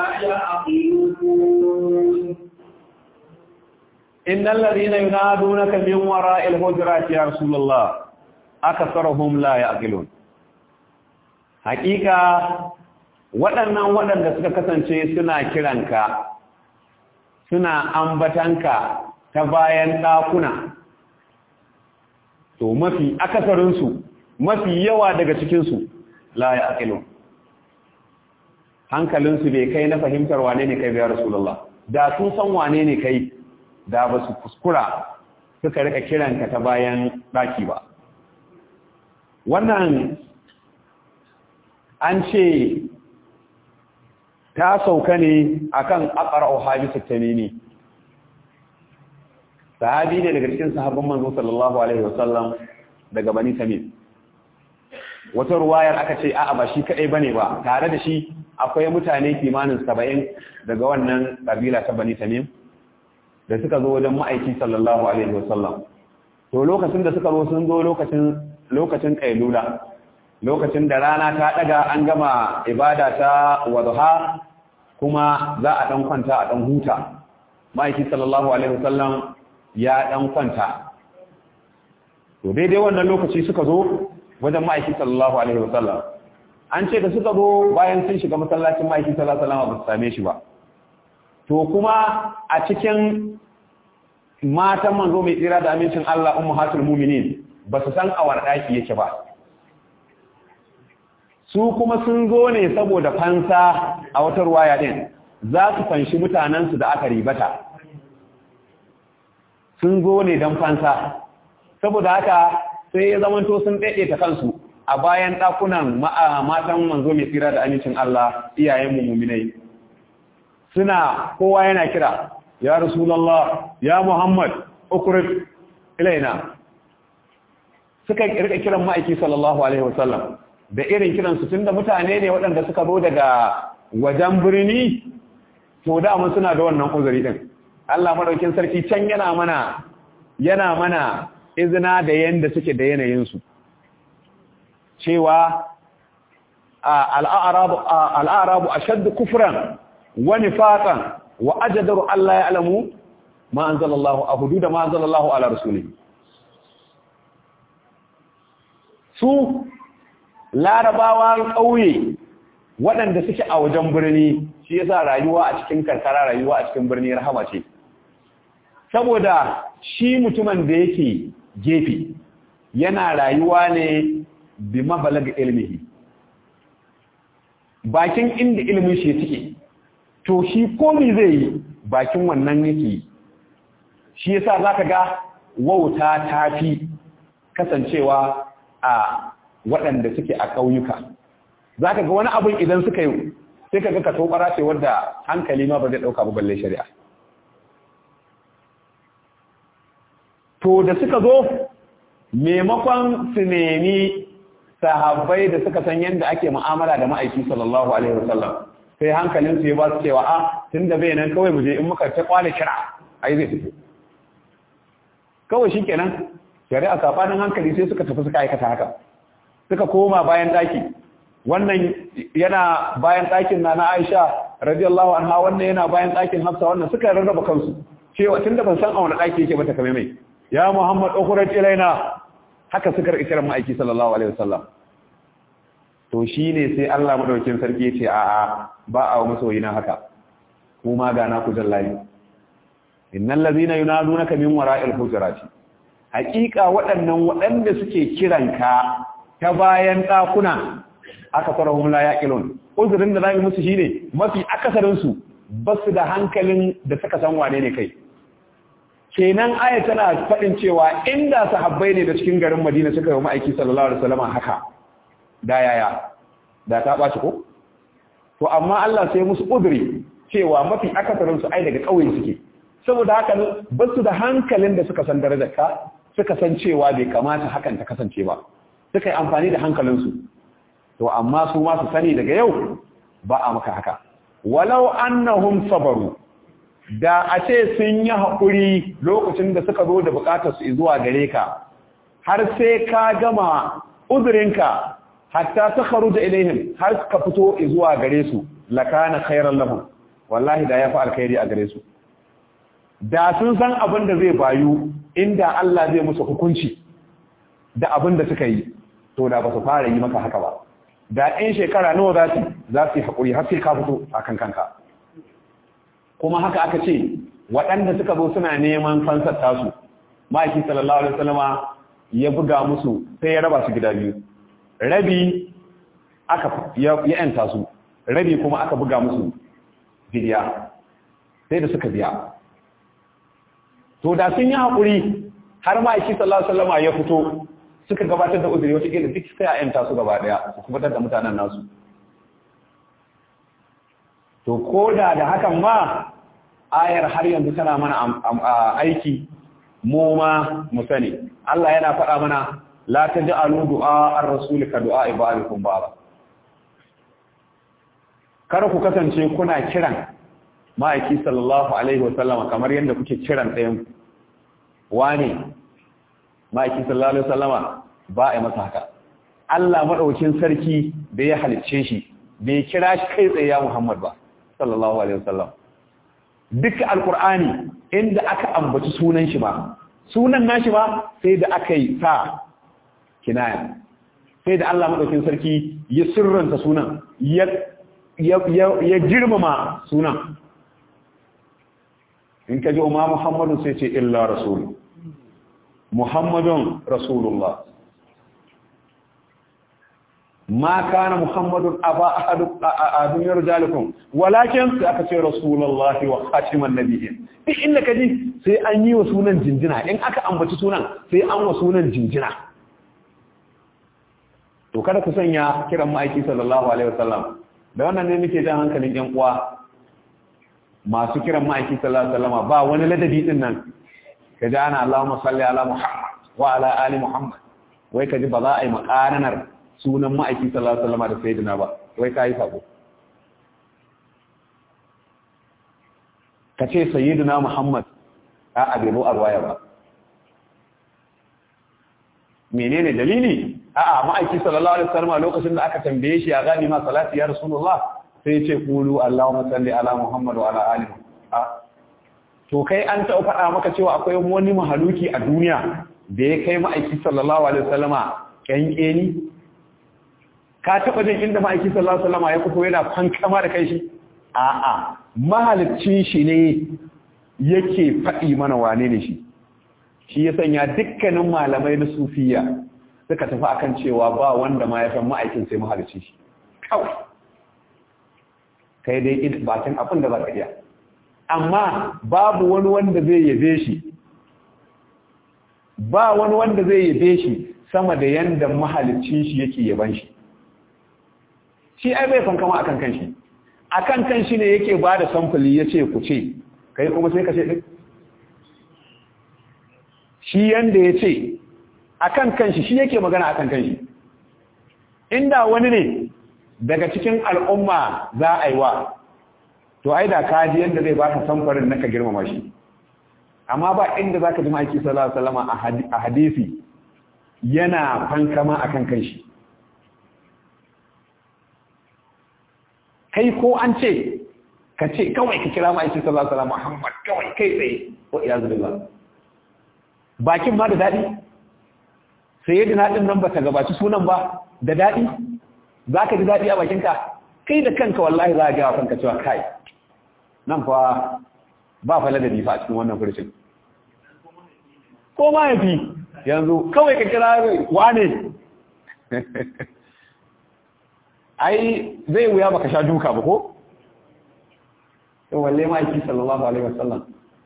يعقلون إن الذين ينادونك من وراء الهجرات يا رسول الله أكثرهم لا يعقلون حقيقة waɗannan waɗanda suka kasance suna kiranka suna ambatanka ta bayan ɗakuna to mafi akasarinsu mafi yawa daga cikinsu la ya aƙilu hankalinsu bai kai na fahimtar wane ne kai biya rasulullah da sun san wane ne kai da ba su kuskura suka rika kiranka ta bayan ɗaki ba wannan an ce ta sauka ne akan aqra'u habisu tamimi sahabi ne daga cikin sahabban manzo sallallahu alaihi wasallam daga bani tamim wata ruwayar aka ce a'a ba shi kadai bane ba tare da shi akwai mutane kimanin 70 daga wannan kabila ta bani tamim da suka zo wajen ma'aiki sallallahu alaihi wasallam to lokacin da suka zo sun zo lokacin lokacin kailula lokacin da rana ta daga an gama ibada ta wadha kuma za a dan kwanta a dan huta ma'aiki sallallahu alaihi wasallam ya dan kwanta to daidai wannan lokaci suka zo wajen ma'aiki sallallahu alaihi wasallam an ce da suka zo bayan sun shiga masallacin ma'aiki sallallahu alaihi wasallam ba su same shi ba to kuma a cikin matan manzo mai tsira da amincin Allah ummahatul mu'minin ba su san awar daki yake ba su kuma sun zo ne saboda fansa a wata ruwaya din za su fanshi mutanensu da aka ribata sun zo ne don fansa saboda haka sai ya zamanto sun ta kansu a bayan ɗakunan matan manzo mai tsira da amincin Allah iyayen mummunai suna kowa yana kira ya rasulallah ya muhammad ukurif ilaina suka rika kiran ma'aiki sallallahu alaihi wasallam da irin kiransu tun da mutane ne waɗanda suka zo daga wajen birni to dama suna da wannan uzuri din Allah madaukin sarki can yana mana yana mana izina da yanda suke da yanayinsu cewa al'arabu a shaddu kufran wani fatan wa ajadaru Allah ya alamu ma an zalallahu a hudu da ma an zalallahu ala rasuli su larabawa ƙauye waɗanda suke a wajen birni shi yasa rayuwa a cikin karkara rayuwa a cikin birni rahama ce saboda shi mutumin da yake gefe yana rayuwa ne bi mabalaga ilmihi bakin inda ilimin shi suke to shi komi zai yi bakin wannan yake shi yasa zaka ga wauta tafi kasancewa a waɗanda suke a ƙauyuka zaka ga wani abin idan suka yi sai ka ga ka tobara ce wadda hankali ma ba zai ɗauka ba balle shari'a to da suka zo maimakon su nemi sahabbai da suka san yadda ake mu'amala da ma'aiki sallallahu alaihi wasallam sai hankalin su ya ba su cewa a tunda bai nan kawai mu je in muka ta kwale kira ai zai fito kawai shikenan shari'a safanin hankali sai suka tafi suka aikata haka suka koma bayan daki wannan yana bayan dakin na na Aisha radiyallahu anha wannan yana bayan dakin Hafsa wannan suka rarraba kansu cewa tunda ban san a wani daki yake ba ta kame mai ya Muhammad ukhraj ilaina haka suka ikiran ma'aiki sallallahu alaihi wasallam to shine sai Allah madaukakin sarki ya ce a a ba a masoyina haka kuma ga na ku jallahi innal ladhina yunadunaka min wara'il hujurati haqiqa waɗannan waɗanda suke kiranka ta bayan ɗakuna aka farahum la yaqilun uzurin da zamu musu shine mafi akasarin su basu da hankalin da suka san wane ne kai kenan aya tana faɗin cewa inda sahabbai ne da cikin garin Madina suka yi ma'aiki sallallahu alaihi wasallam haka da yaya da ta ɓaci ko to amma Allah sai musu udri cewa mafi akasarin su ai daga ƙauye suke saboda haka ba su da hankalin da suka san darajar ka suka san cewa bai kamata hakan ta kasance ba suka yi amfani da hankalinsu to amma su ma su sani daga yau ba a maka haka walau annahum sabaru da a ce sun yi haƙuri lokacin da suka zo da buƙatar su zuwa gare ka har sai ka gama uzurinka hatta ta karu da ilaihim har ka fito zuwa gare su lakana khairan lahum wallahi da ya fi alkhairi a gare su da sun san abin da zai bayu inda Allah zai musu hukunci da abin da suka yi to da ba su fara yi maka haka ba da ɗin shekara nawa za su za su yi haƙuri har sai ka fito a kan kanka kuma haka aka ce waɗanda suka zo suna neman fansar tasu ma'aiki sallallahu alaihi wasallama ya buga musu sai ya raba su gida biyu rabi aka ya yanta su rabi kuma aka buga musu bidiya sai da suka biya to da sun yi haƙuri har ma'aiki sallallahu alaihi wasallama ya fito suka gabatar da uzuri wata kila duk sai a yanta su gaba daya su kubatar da mutanen nasu to ko da da hakan ma ayar har yanzu tana mana aiki mu ma mu sani Allah yana faɗa mana la taj'alu du'a ar-rasul ka du'a ibadikum baba kar ku kasance kuna kiran ma'aiki sallallahu alaihi wa sallama kamar yadda kuke kiran ɗayan wani ma'aiki sallallahu alaihi wa sallama ba a masa haka Allah madaukin sarki da ya halicce shi bai kira shi kai tsaye ya Muhammad ba sallallahu alaihi wa sallam duka alkur'ani inda aka ambaci sunan shi ba sunan nashi ba sai da aka yi sa kinaya sai da Allah madaukin sarki ya sirranta sunan ya ya girmama sunan in kaji umma muhammadu sai ce illa rasul muhammadun rasulullah ma kana muhammadun aba ahadun yarjalukum walakin sai aka ce rasulullahi wa khatiman nabiyyin duk inda kaji sai an yi wa sunan jinjina in aka ambaci sunan sai an wa sunan jinjina to kada ku sanya kiran ma'aiki sallallahu alaihi wasallam da wannan ne muke jan hankalin yan uwa masu kiran ma'aiki sallallahu alaihi wasallam ba wani ladabi din nan kaji ana Allahumma salli ala Muhammad wa ala ali Muhammad wai kaji ba za a yi makaranar sunan ma'aiki sallallahu alaihi wasallam da sayyidina ba wai kai sabo kace sayyidina Muhammad a abiru arwaya ba menene dalili a'a ma'aiki sallallahu alaihi wasallam lokacin da aka tambaye shi ya gani ma salati ya rasulullah sai ya ce qulu allahumma salli ala muhammad wa ala ali to kai an ta faɗa maka cewa akwai wani mahaluki a duniya da ya kai ma'aiki sallallahu alaihi wasallama kankeni ka taba jin inda ma'aiki sallallahu alaihi wasallama ya fito yana fankama da kai shi a'a mahalicin shi ne yake faɗi mana wane ne shi shi ya sanya dukkanin malamai na sufiya suka tafi akan cewa ba wanda ma ya san ma'aikin sai mahalicci shi kawai kai dai bakin abin da za ka iya amma babu wani wanda zai yabe shi ba wani wanda zai yabe shi sama da yanda mahalicin shi yake yaban shi shi ai bai fankama akan kanshi akan kanshi ne yake ba da samfuli ya ce ku ce kai kuma sai ka ce ɗin shi yanda ya ce akan kanshi shi yake magana akan kanshi inda wani ne daga cikin al'umma za a yi wa to ai da kaji yanda zai baka samfarin naka girmama shi amma ba inda zaka ji maki sallallahu alaihi wasallam a hadisi yana fankama akan kanshi kai ko an ce ka ce kawai ka kira ma'aikin sallallahu alaihi wasallam Muhammad kawai kai tsaye wa iyazu billah bakin ma da dadi sai yadda din nan baka gabaci sunan ba da dadi zaka ji dadi a bakinka kai da kanka wallahi za ka ga kanka cewa kai nan fa ba fa ladabi fa a cikin wannan furshin ko ma yafi yanzu kawai ka kira wane ai zai wuya baka sha duka ba ko to walle ma yake sallallahu alaihi wasallam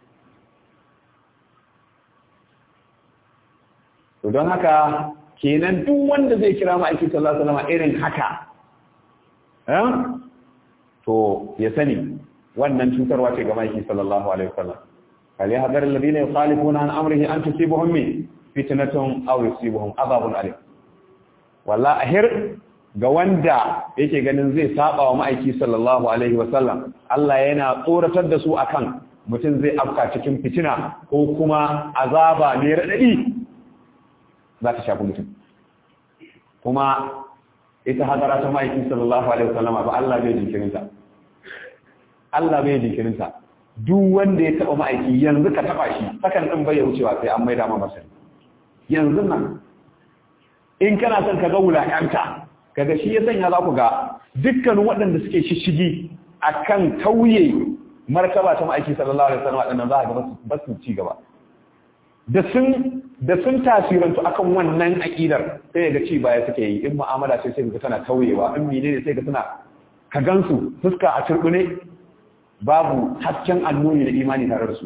to don haka kenan duk wanda zai kira ma aiki sallallahu alaihi wasallam irin haka eh to ya sani wannan cutarwa ce ga maiki sallallahu alaihi wasallam kali hadar alladhina yukhalifuna an amrihi an tusibuhum min fitnatun aw yusibuhum adhabun alim wallahi ahir ga wanda yake ganin zai saba wa ma'aiki sallallahu alaihi wasallam Allah yana tsoratar da su akan mutum zai afka cikin fitina ko kuma azaba mai radadi za ta shafi mutum kuma ita hadara ta ma'aiki sallallahu alaihi wasallam ba Allah bai jinkirinta Allah bai jinkirinta duk wanda ya taba ma'aiki yanzu ka taba shi sakan din bai wucewa sai an maida ma masa yanzu nan in kana son ka ga wulakanta kaga shi ya sanya za ku ga dukkanin waɗanda suke shishigi akan tauye markaba ta ma'aiki sallallahu alaihi wasallam wadannan za ga ba su ci gaba da sun da sun tasirantu akan wannan aqidar sai ga ci baya suke yi in mu'amala sai sai ga tana tauyewa in menene sai ga tana ka gansu fuska a turbune babu hasken annuni da imani tare da su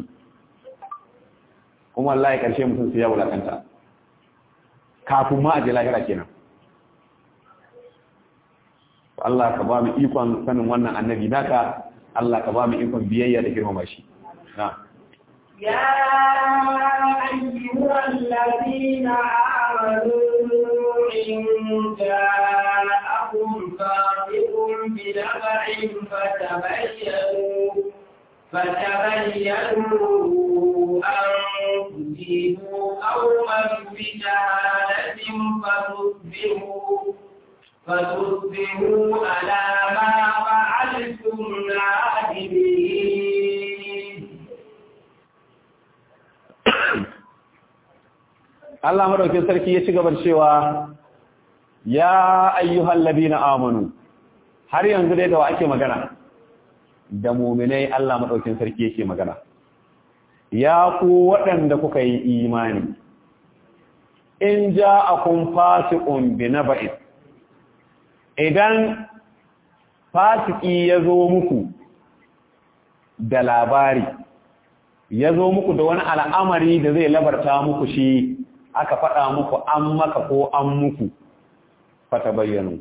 kuma wallahi karshe mutum sai ya wulakanta kafin ma a je lahira kenan Allah ka ba mu ikon sanin wannan annabi naka Allah ka ba mu ikon biyayya da girmama shi na يا أيها الذين آمنوا إن جاءكم فاسق بنبأ فتبينوا فتبينوا أن تصيبوا قوما بجهالة فتصبحوا فتصبحوا على ما فعلتم نادمين Allah madaukin sarki ya ci gaba cewa ya ayyuhal ladina amanu har yanzu dai da wa ake magana da mu'minai Allah madaukin sarki yake magana ya ku waɗanda kuka yi imani in ja'akum fasiqun binaba'in idan fasiki ya zo muku da labari ya zo muku da wani al'amari da zai labarta muku shi aka faɗa muku an maka ko an muku fata bayyano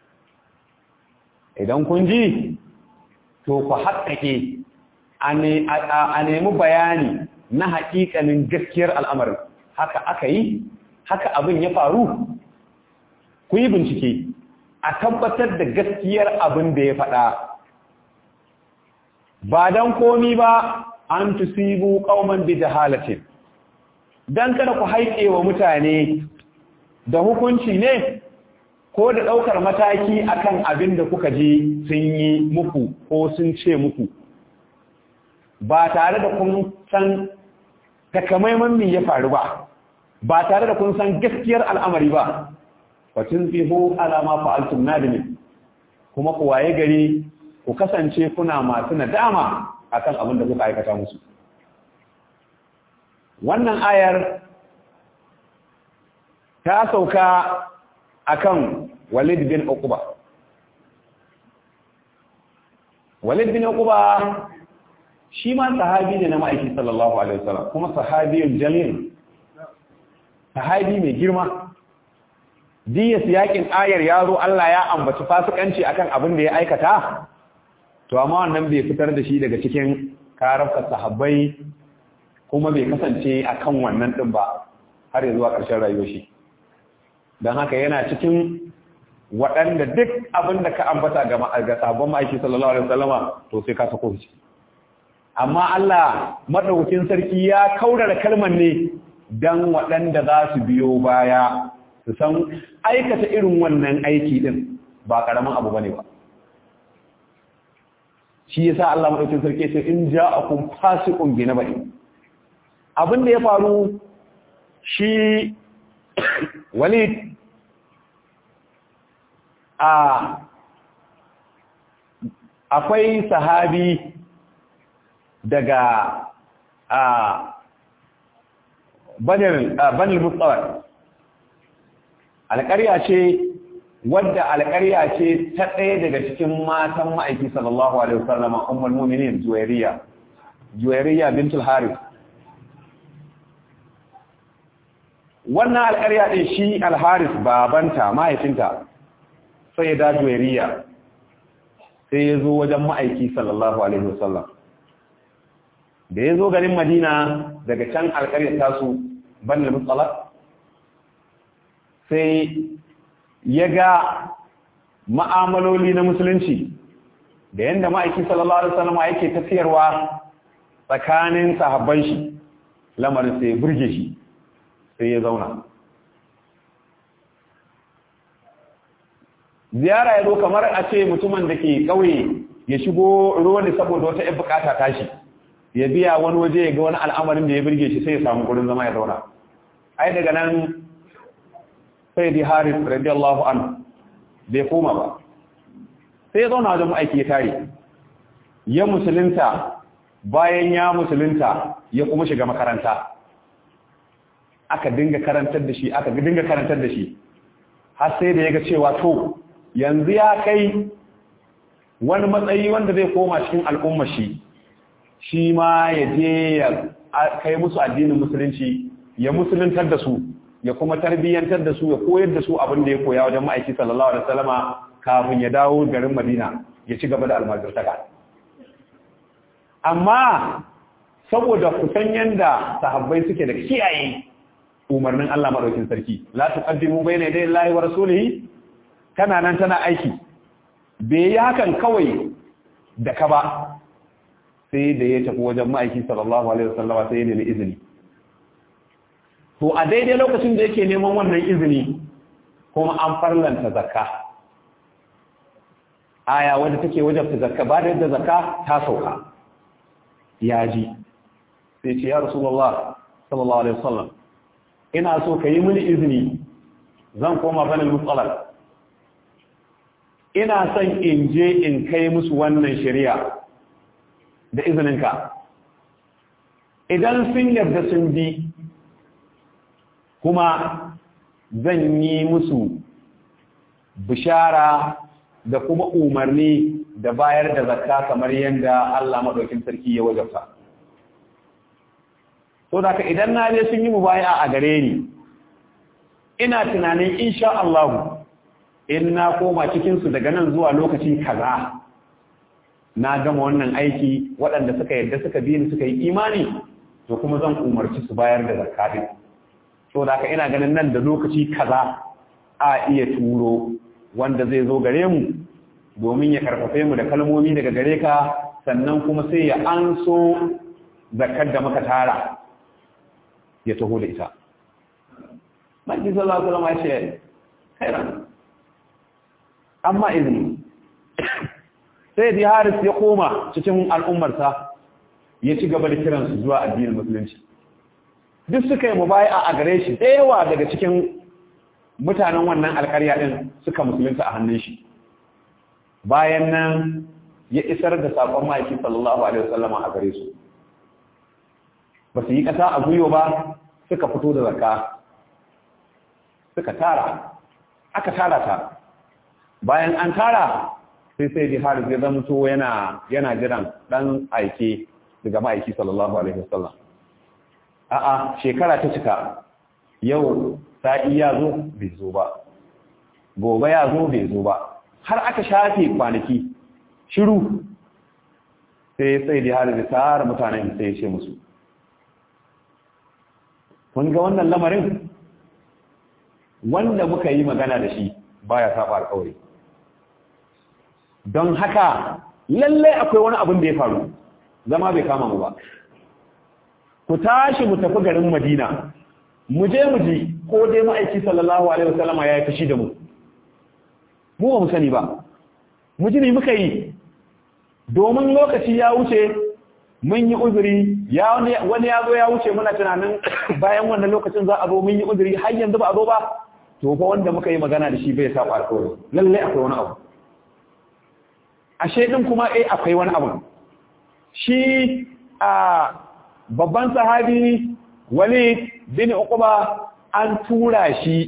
idan kun ji to ku haƙaƙe a nemi bayani na haƙiƙanin gaskiyar al'amarin haka aka yi haka abin ya faru ku yi bincike a tabbatar da gaskiyar abin da ya faɗa ba don komi ba an tusibu qauman bi jahalatin dan kada ku haike wa mutane da hukunci ne ko da daukar mataki akan abin da kuka ji sun yi muku ko sun ce muku ba tare da kun san takamaiman me ya faru ba ba tare da kun san gaskiyar al'amari ba wa tunfihu ala ma fa'altum nadimin kuma ku waye gari ku kasance kuna masu nadama akan abin da kuka aikata musu wannan ayar ta sauka akan Walid bin Uqba Walid bin Uqba shi ma sahabi ne na ma'aiki sallallahu alaihi wasallam kuma sahabiyun jalil sahabi mai girma diyas yakin ayar yaro Allah ya ambaci fasikanci akan abin da ya aikata to amma wannan bai fitar da shi daga cikin karafka sahabbai kuma bai kasance akan wannan din ba har zuwa ƙarshen rayuwar shi don haka yana cikin waɗanda duk abin da ka ambata ga ga sahabban ma'aiki sallallahu alaihi wasallama to sai ka sako shi amma Allah madaukakin sarki ya kaurara kalmar ne dan waɗanda za su biyo baya su san aikata irin wannan aiki din ba karamin abu bane ba shi yasa Allah madaukakin sarki sai in ja'akum fasiqun bi nabai abin da ya faru shi Walid a akwai sahabi daga a banil mutsawar alƙarya ce wadda alƙarya ce ta ɗaya daga cikin matan ma'aiki sallallahu alaihi wasallam ummul mu'minin juwairiya juwairiya bintul harith wannan alƙarya ɗin shi alharis babanta mahaifinta sai ya dajo riya sai ya zo wajen ma'aiki sallallahu alaihi wasallam da ya zo garin madina daga can alƙaryar tasu banil mutsalar sai ya ga ma'amaloli na musulunci da yadda ma'aiki sallallahu alaihi wasallam yake tafiyarwa tsakanin sahabban shi lamarin sai ya burge shi sai ya zauna ziyara ya zo kamar a ce mutumin da ke ƙauye ya shigo ruwan da saboda wata ‘yan bukata tashi ya biya wani waje ya ga wani al'amarin da ya birge shi sai ya samu gurin zama ya zauna ai daga nan sai di haris radiyallahu an bai koma ba sai ya zauna wajen ma'aiki ya tare ya musulunta bayan ya musulunta ya kuma shiga makaranta aka dinga karantar da shi aka dinga karantar da shi har sai da ya ga cewa to yanzu ya kai wani matsayi wanda zai koma cikin al'umma shi shi ma ya je ya kai musu addinin musulunci ya musuluntar da su ya kuma tarbiyyantar da su ya koyar da su abin da ya koya wajen ma'aiki sallallahu alaihi wasallama kafin ya dawo garin Madina ya ci gaba da almajirtaka amma saboda kusan yanda sahabbai suke da kiyaye umarnin Allah madaukin sarki la tuqaddimu bayna yaday Allahi wa rasulihi kana nan tana aiki bai yi hakan kawai da ka ba sai da ya tafi wajen ma'aiki sallallahu alaihi wasallama sai ya nemi izini to a daidai lokacin da yake neman wannan izini kuma an farlanta zakka aya wadda take wajabta zakka ba da yadda zakka ta sauka ya ji sai ce ya rasulullah sallallahu alaihi wasallam ina so ka yi mini izini zan koma banin mutsalar ina son in je in kai musu wannan shari'a da izininka idan sun yarda sun bi kuma zan yi musu bishara da kuma umarni da bayar da zakka kamar yadda Allah maɗaukin sarki ya wajabta. So da idan na je sun yi mubaya a gare ni, ina tunanin insha Allah in na koma cikinsu daga nan zuwa lokaci kaza na gama wannan aiki waɗanda suka yadda suka bi ni suka yi imani to kuma zan umarci su bayar da zakka din. So da ina ganin nan da lokaci kaza a iya turo wanda zai zo gare mu domin ya karfafe mu da kalmomi daga gare ka sannan kuma sai ya anso zakar da muka tara ya taho da ita Maki sallallahu alaihi wasallam ya ce khairan amma izini sai da Haris ya koma cikin al'ummarsa ya ci gaba da kiransu zuwa addinin musulunci duk suka yi mubai'a a gare shi da yawa daga cikin mutanen wannan alkarya ɗin suka musulunta a hannun shi bayan nan ya isar da saƙon ma'aikin sallallahu alaihi wasallama a gare su ba su yi ƙasa a guyo ba suka fito da zakka suka tara aka tara ta bayan an tara sai sai di haris ya zama to yana yana jiran ɗan aike daga ma'aiki sallallahu alaihi wasallam a'a shekara ta cika yau sa'i ya zo bai zo ba gobe ya zo bai zo ba har aka shafe kwanaki shiru sai sai da har da tsara mutanen sai ya ce musu kun ga wannan lamarin wanda muka yi magana da shi baya saba alƙawari don haka lalle akwai wani abin da ya faru zama bai kama mu ba ku tashi mu tafi garin Madina mu je mu ji ko dai ma'aiki sallallahu alaihi wasallama ya yi fushi da mu mu ba mu sani ba mu ji ne muka yi domin lokaci ya wuce mun yi uzuri ya wani ya zo ya wuce muna tunanin bayan wannan lokacin za a zo mun yi uzuri har yanzu ba a zo ba to fa wanda muka yi magana da shi bai saba alƙawari lalle akwai wani abu ashe din kuma eh akwai wani abu shi a babban sahabi Walid bin Uqba an tura shi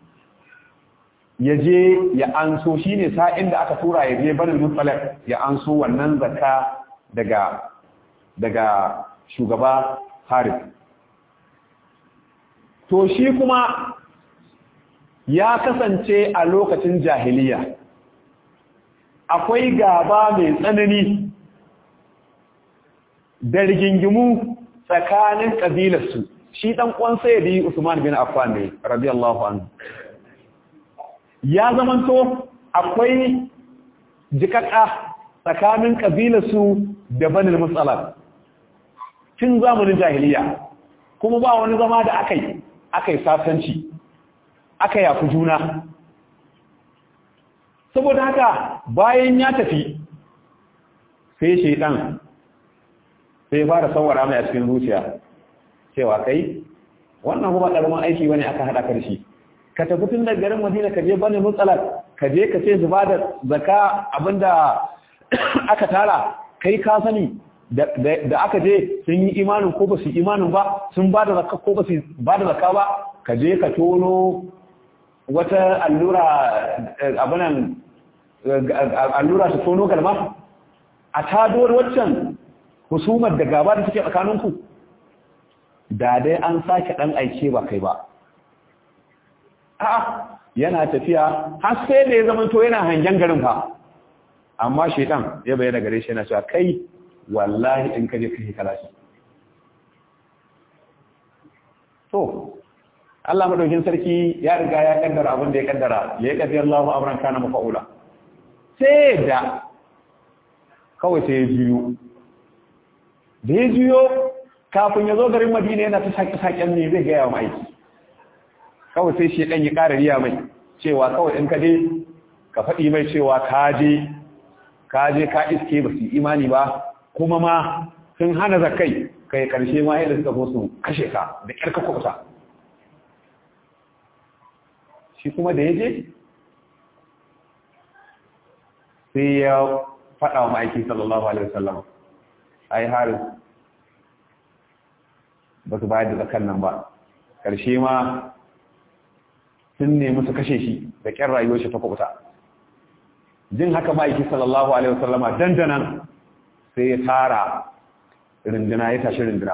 ya je ya anso shine sa'in da aka tura ya je barin mutsalak ya anso wannan zakka daga daga shugaba Harith to shi kuma ya kasance a lokacin jahiliya akwai gaba mai tsanani da rigingimu tsakanin ƙabilarsu shi ɗan ƙwan sayyidi Usman bin Affan ne radiyallahu anhu ya zamanto akwai jikaka tsakanin ƙabilarsu da banin matsalar tun zamanin jahiliya kuma ba wani zama da aka yi aka yi sasanci aka yafi juna saboda haka bayan ya tafi sai shaidan sai fara sawara mai a cikin zuciya cewa kai wannan kuma ƙaramin aiki wani aka haɗa karshe ka tafi tun da garin madina ka je bane mutsalar ka je ka ce zuba da zaka abinda aka tara kai ka sani da aka je sun yi imanin ko ba su imanin ba sun ba da zakka ko ba su ba da zakka ba ka je ka tono wata allura abinan allura su tono galma a tado waccan husumar da gaba da suke tsakaninku da dai an sake dan aike ba kai ba a'a yana tafiya har sai da ya zama to yana hangen garin fa amma shedan ya bayyana gare shi yana cewa kai wallahi in kaje kai kalashi to Allah madaukin sarki ya riga ya kaddara abin da ya kaddara ya kaddi Allahu amran kana mafaula sai da kawai sai ya juyo da ya juyo kafin ya zo garin Madina yana ta saki saken ne zai ga yawa aiki kawai sai shi dan ya ƙara riya mai cewa kawai in ka je ka faɗi mai cewa ka je ka je ka iske ba su imani ba kuma ma sun hana zakai kai karshe ma yadda suka so su kashe ka da ƙyar ka kusa shi kuma da ya je sai ya faɗa wa ma'aiki sallallahu alaihi wasallam ai haris ba su bayar da zakan nan ba ƙarshe ma sun nemi su kashe shi da ƙyar rayuwar shi ta kubuta jin haka ma'aiki sallallahu alaihi wasallama dandanan sai ya tara rinduna ya tashi rinduna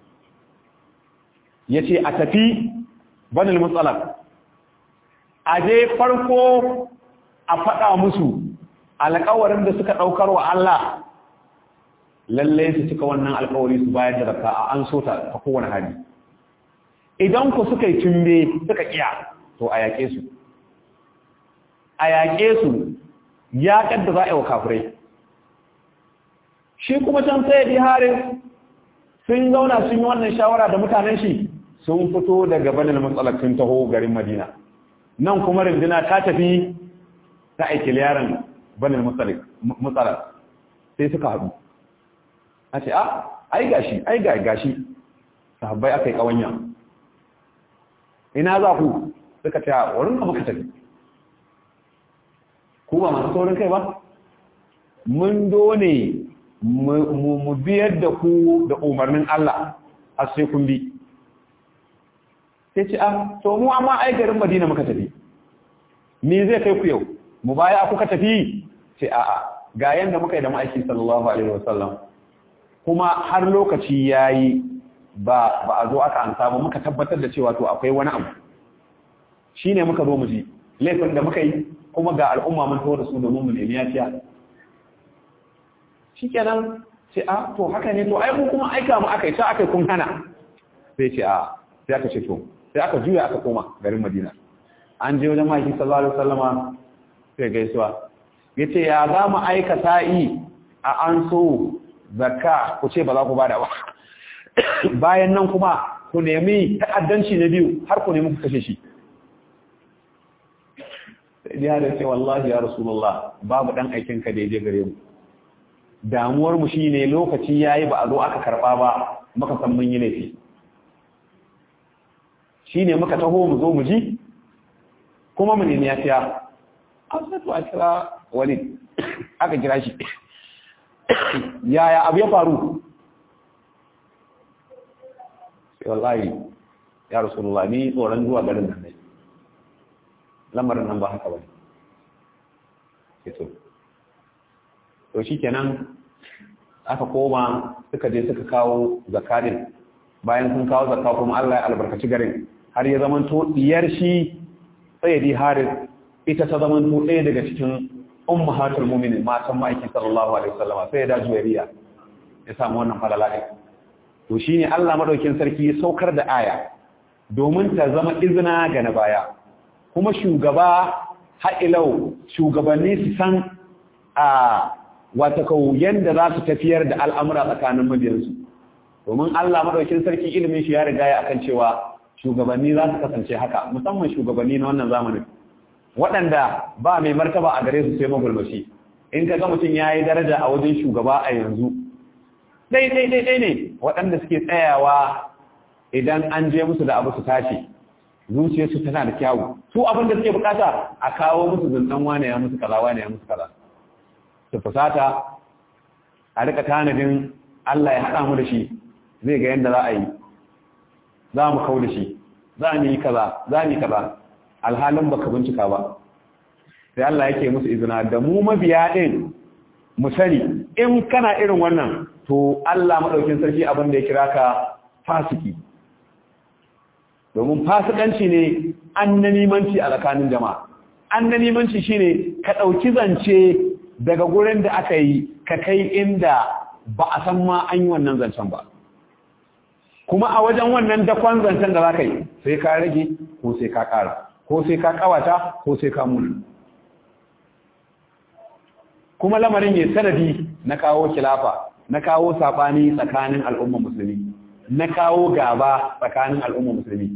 ya ce a tafi banil matsalar a je farko a faɗa musu alƙawarin da suka ɗaukar wa Allah lallai su cika wannan alƙawari su bayar da raka a an so ta ta kowane hali idan ku suka yi tumbe suka ƙiya to a yaƙe su a yaƙe su ya ƙadda za a yi wa kafirai shi kuma can sai di harin sun zauna sun yi wannan shawara da mutanen shi sun fito daga banin matsalar sun taho garin madina nan kuma rindina ta tafi ta aiki yaran banin matsalar sai suka haɗu a ce a ai gashi ai ga gashi sahabbai aka yi ƙawanya ina za ku suka ce a wurin ka muka tafi ku ba masu saurin kai ba mun done mu biyar da ku da umarnin Allah a sai kun bi sai ce a to mu amma ai garin Madina muka tafi me zai kai ku yau mu baya kuka tafi ce a a ga yanda muka yi da ma'aiki sallallahu alaihi wasallam kuma har lokaci yayi ba ba a zo aka ansa ba muka tabbatar da cewa to akwai wani abu shine muka zo mu ji laifin da muka yi kuma ga al'umma mun tawo da su domin mu nemi yafiya shikenan ce a to haka ne to ai mu kuma aika mu aka yi ta aka kun hana sai ce a sai aka ce to sai aka juya aka koma garin Madina an je wajen maki sallallahu alaihi wasallama sai gaisuwa yace ya za mu aika sa'i a an so zakka ku ce ba za ku bada ba bayan nan kuma ku nemi ta'addanci na biyu har ku nemi ku kashe shi sai dai da ce wallahi ya rasulullah babu dan aikin ka da je gare mu damuwar mu shine lokaci yayi ba a zo aka karba ba muka san mun yi laifi shine muka taho mu zo mu ji kuma mu nemi yafiya an sai to a kira wani aka kira shi yaya abu ya faru sai wallahi ya rasulullah ni tsoron zuwa garin nan ne lamarin nan ba haka ba ne to to shikenan aka koma suka je suka kawo zakarin bayan sun kawo zakka kuma Allah ya albarkaci garin har ya zaman to diyar shi sayyidi haris ita ta zaman to ɗaya daga cikin ummahatul mu'minin matan ma'aikin sallallahu alaihi wasallam sai da juwariya ya samu wannan falala ɗin to shine Allah madaukin sarki ya saukar da aya domin ta zama izina ga na baya kuma shugaba ha'ilau shugabanni su san a wata kau yanda za su tafiyar da al'amura tsakanin mabiyansu domin Allah madaukin sarki ilimin shi ya riga ya akan cewa shugabanni za su kasance haka musamman shugabanni na wannan zamanin waɗanda ba mai martaba a gare su sai magulmashi in ka ga mutum ya yi daraja a wajen shugaba a yanzu ɗai-ɗai-ɗai ne waɗanda suke tsayawa idan an je musu da abu su tashi zuciyarsu tana da kyawu su abin da suke bukata a kawo musu zuntan wane ya musu kaza wane ya musu kaza su fusata a rika tanadin Allah ya haɗa mu da shi zai ga yadda za a yi za mu kau da shi za mu yi kaza za mu yi kaza alhalin baka bincika ba sai Allah yake musu izina da mu mabiya din mu sani in kana irin wannan to Allah madaukin sarki abin da ya kira ka fasiki domin fasikanci ne annanimanci a tsakanin jama'a annanimanci shine ka dauki zance daga gurin da aka yi ka kai inda ba a san ma an yi wannan zancen ba kuma a wajen wannan dakon zancen da za ka yi sai ka rage ko sai ka ƙara ko sai ka ƙawata ko sai ka muni kuma lamarin ya sanadi na kawo kilafa na kawo saɓani tsakanin al'umma musulmi na kawo gaba tsakanin al'umma musulmi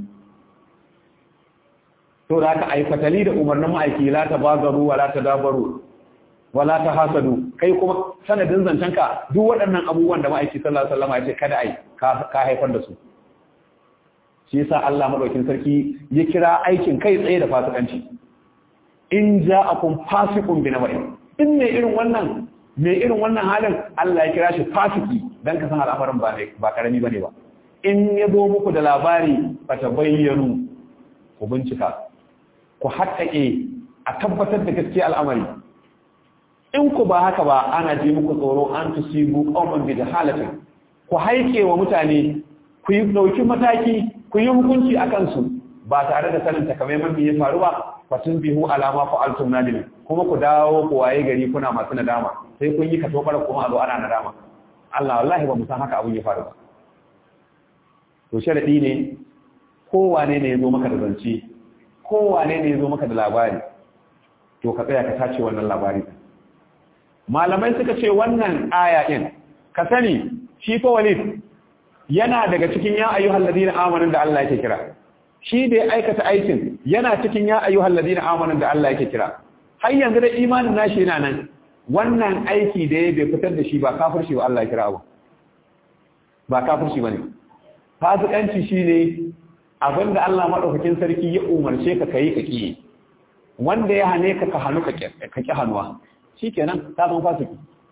to da aka aifatali da umarnin ma'aiki la ta bagaru wa la ta dabaru wala ta hasadu kai kuma sanadin zancenka duk waɗannan abubuwan da ma'aiki sallallahu alaihi wasallam ya ce kada ai ka haifar da su shi yasa Allah madaukin sarki ya kira aikin kai tsaye da fasikanci in ja'akum fasiqun bi naba'in in ne irin wannan me irin wannan halin Allah ya kira shi fasiki dan ka san al'amarin ba ba karami bane ba in ya zo muku da labari fata bayyanu ku bincika ku haƙƙaƙe a tabbatar da gaskiya al'amari in ku ba haka ba ana ji muku tsoro an tusibu qauman bi jahalatin ku haike wa mutane ku yi dauki mataki ku yi hukunci akan su ba tare da sanin takamaiman me ya faru ba fatun bihu alama fa'altum nadim kuma ku dawo ku waye gari kuna masu nadama sai kun yi ka tobara kuma a zo ana nadama Allah wallahi ba mu san haka abun ya faru ba to sharadi ne kowane ne ya zo maka da zance kowane ne ya zo maka da labari to ka tsaya ka tace wannan labari malamai suka ce wannan aya din ka sani shi fa walid yana daga cikin ya ayyuhal ladina amanu da Allah yake kira shi da ya aikata aikin yana cikin ya ayyuhal ladina amanu da Allah yake kira har yanzu da imanin nashi yana nan wannan aiki da ya bai fitar da shi ba kafirci ba Allah ya kira abu ba kafirci bane fasikanci shine abinda Allah madaukakin sarki ya umarce ka kai ka kiyi wanda ya hane ka ka hanu ka ki hanuwa shikenan ta zama fasiki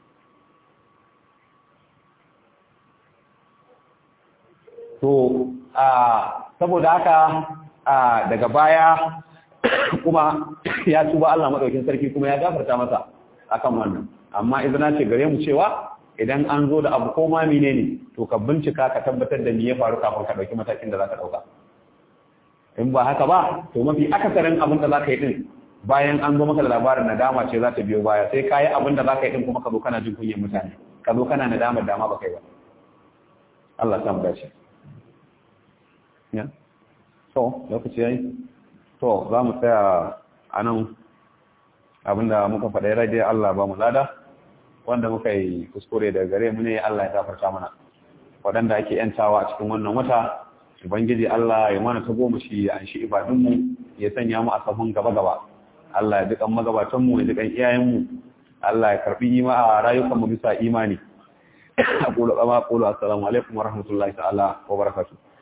to a saboda haka daga baya kuma ya tuba Allah madaukin sarki kuma ya gafarta masa akan wannan amma idan ce gare mu cewa idan an zo da abu ko ma menene to ka bincika ka tabbatar da me ya faru kafin ka dauki matakin da zaka dauka in ba haka ba to mafi akasarin abin da zaka yi din bayan an zo maka da labarin nadama ce za ta biyo baya sai ka yi abin da zaka yi din kuma ka zo kana jin kunyar mutane ka zo kana nadamar dama ba kai ba Allah ta mu dace ya to lokaci yayi to za mu tsaya a nan abinda muka faɗa ya rage Allah ba mu lada wanda muka yi kuskure daga gare mu ne Allah ya gafarta mana waɗanda ake yantawa a cikin wannan wata ubangiji Allah ya mana ta goma shi an shi ibadunmu ya sanya mu a sahun gaba gaba Allah ya dukan magabatan mu ya dukan iyayen mu Allah ya karbi ima a rayukan mu bisa imani aqulu kama aqulu assalamu alaikum wa rahmatullahi ta'ala wa barakatuh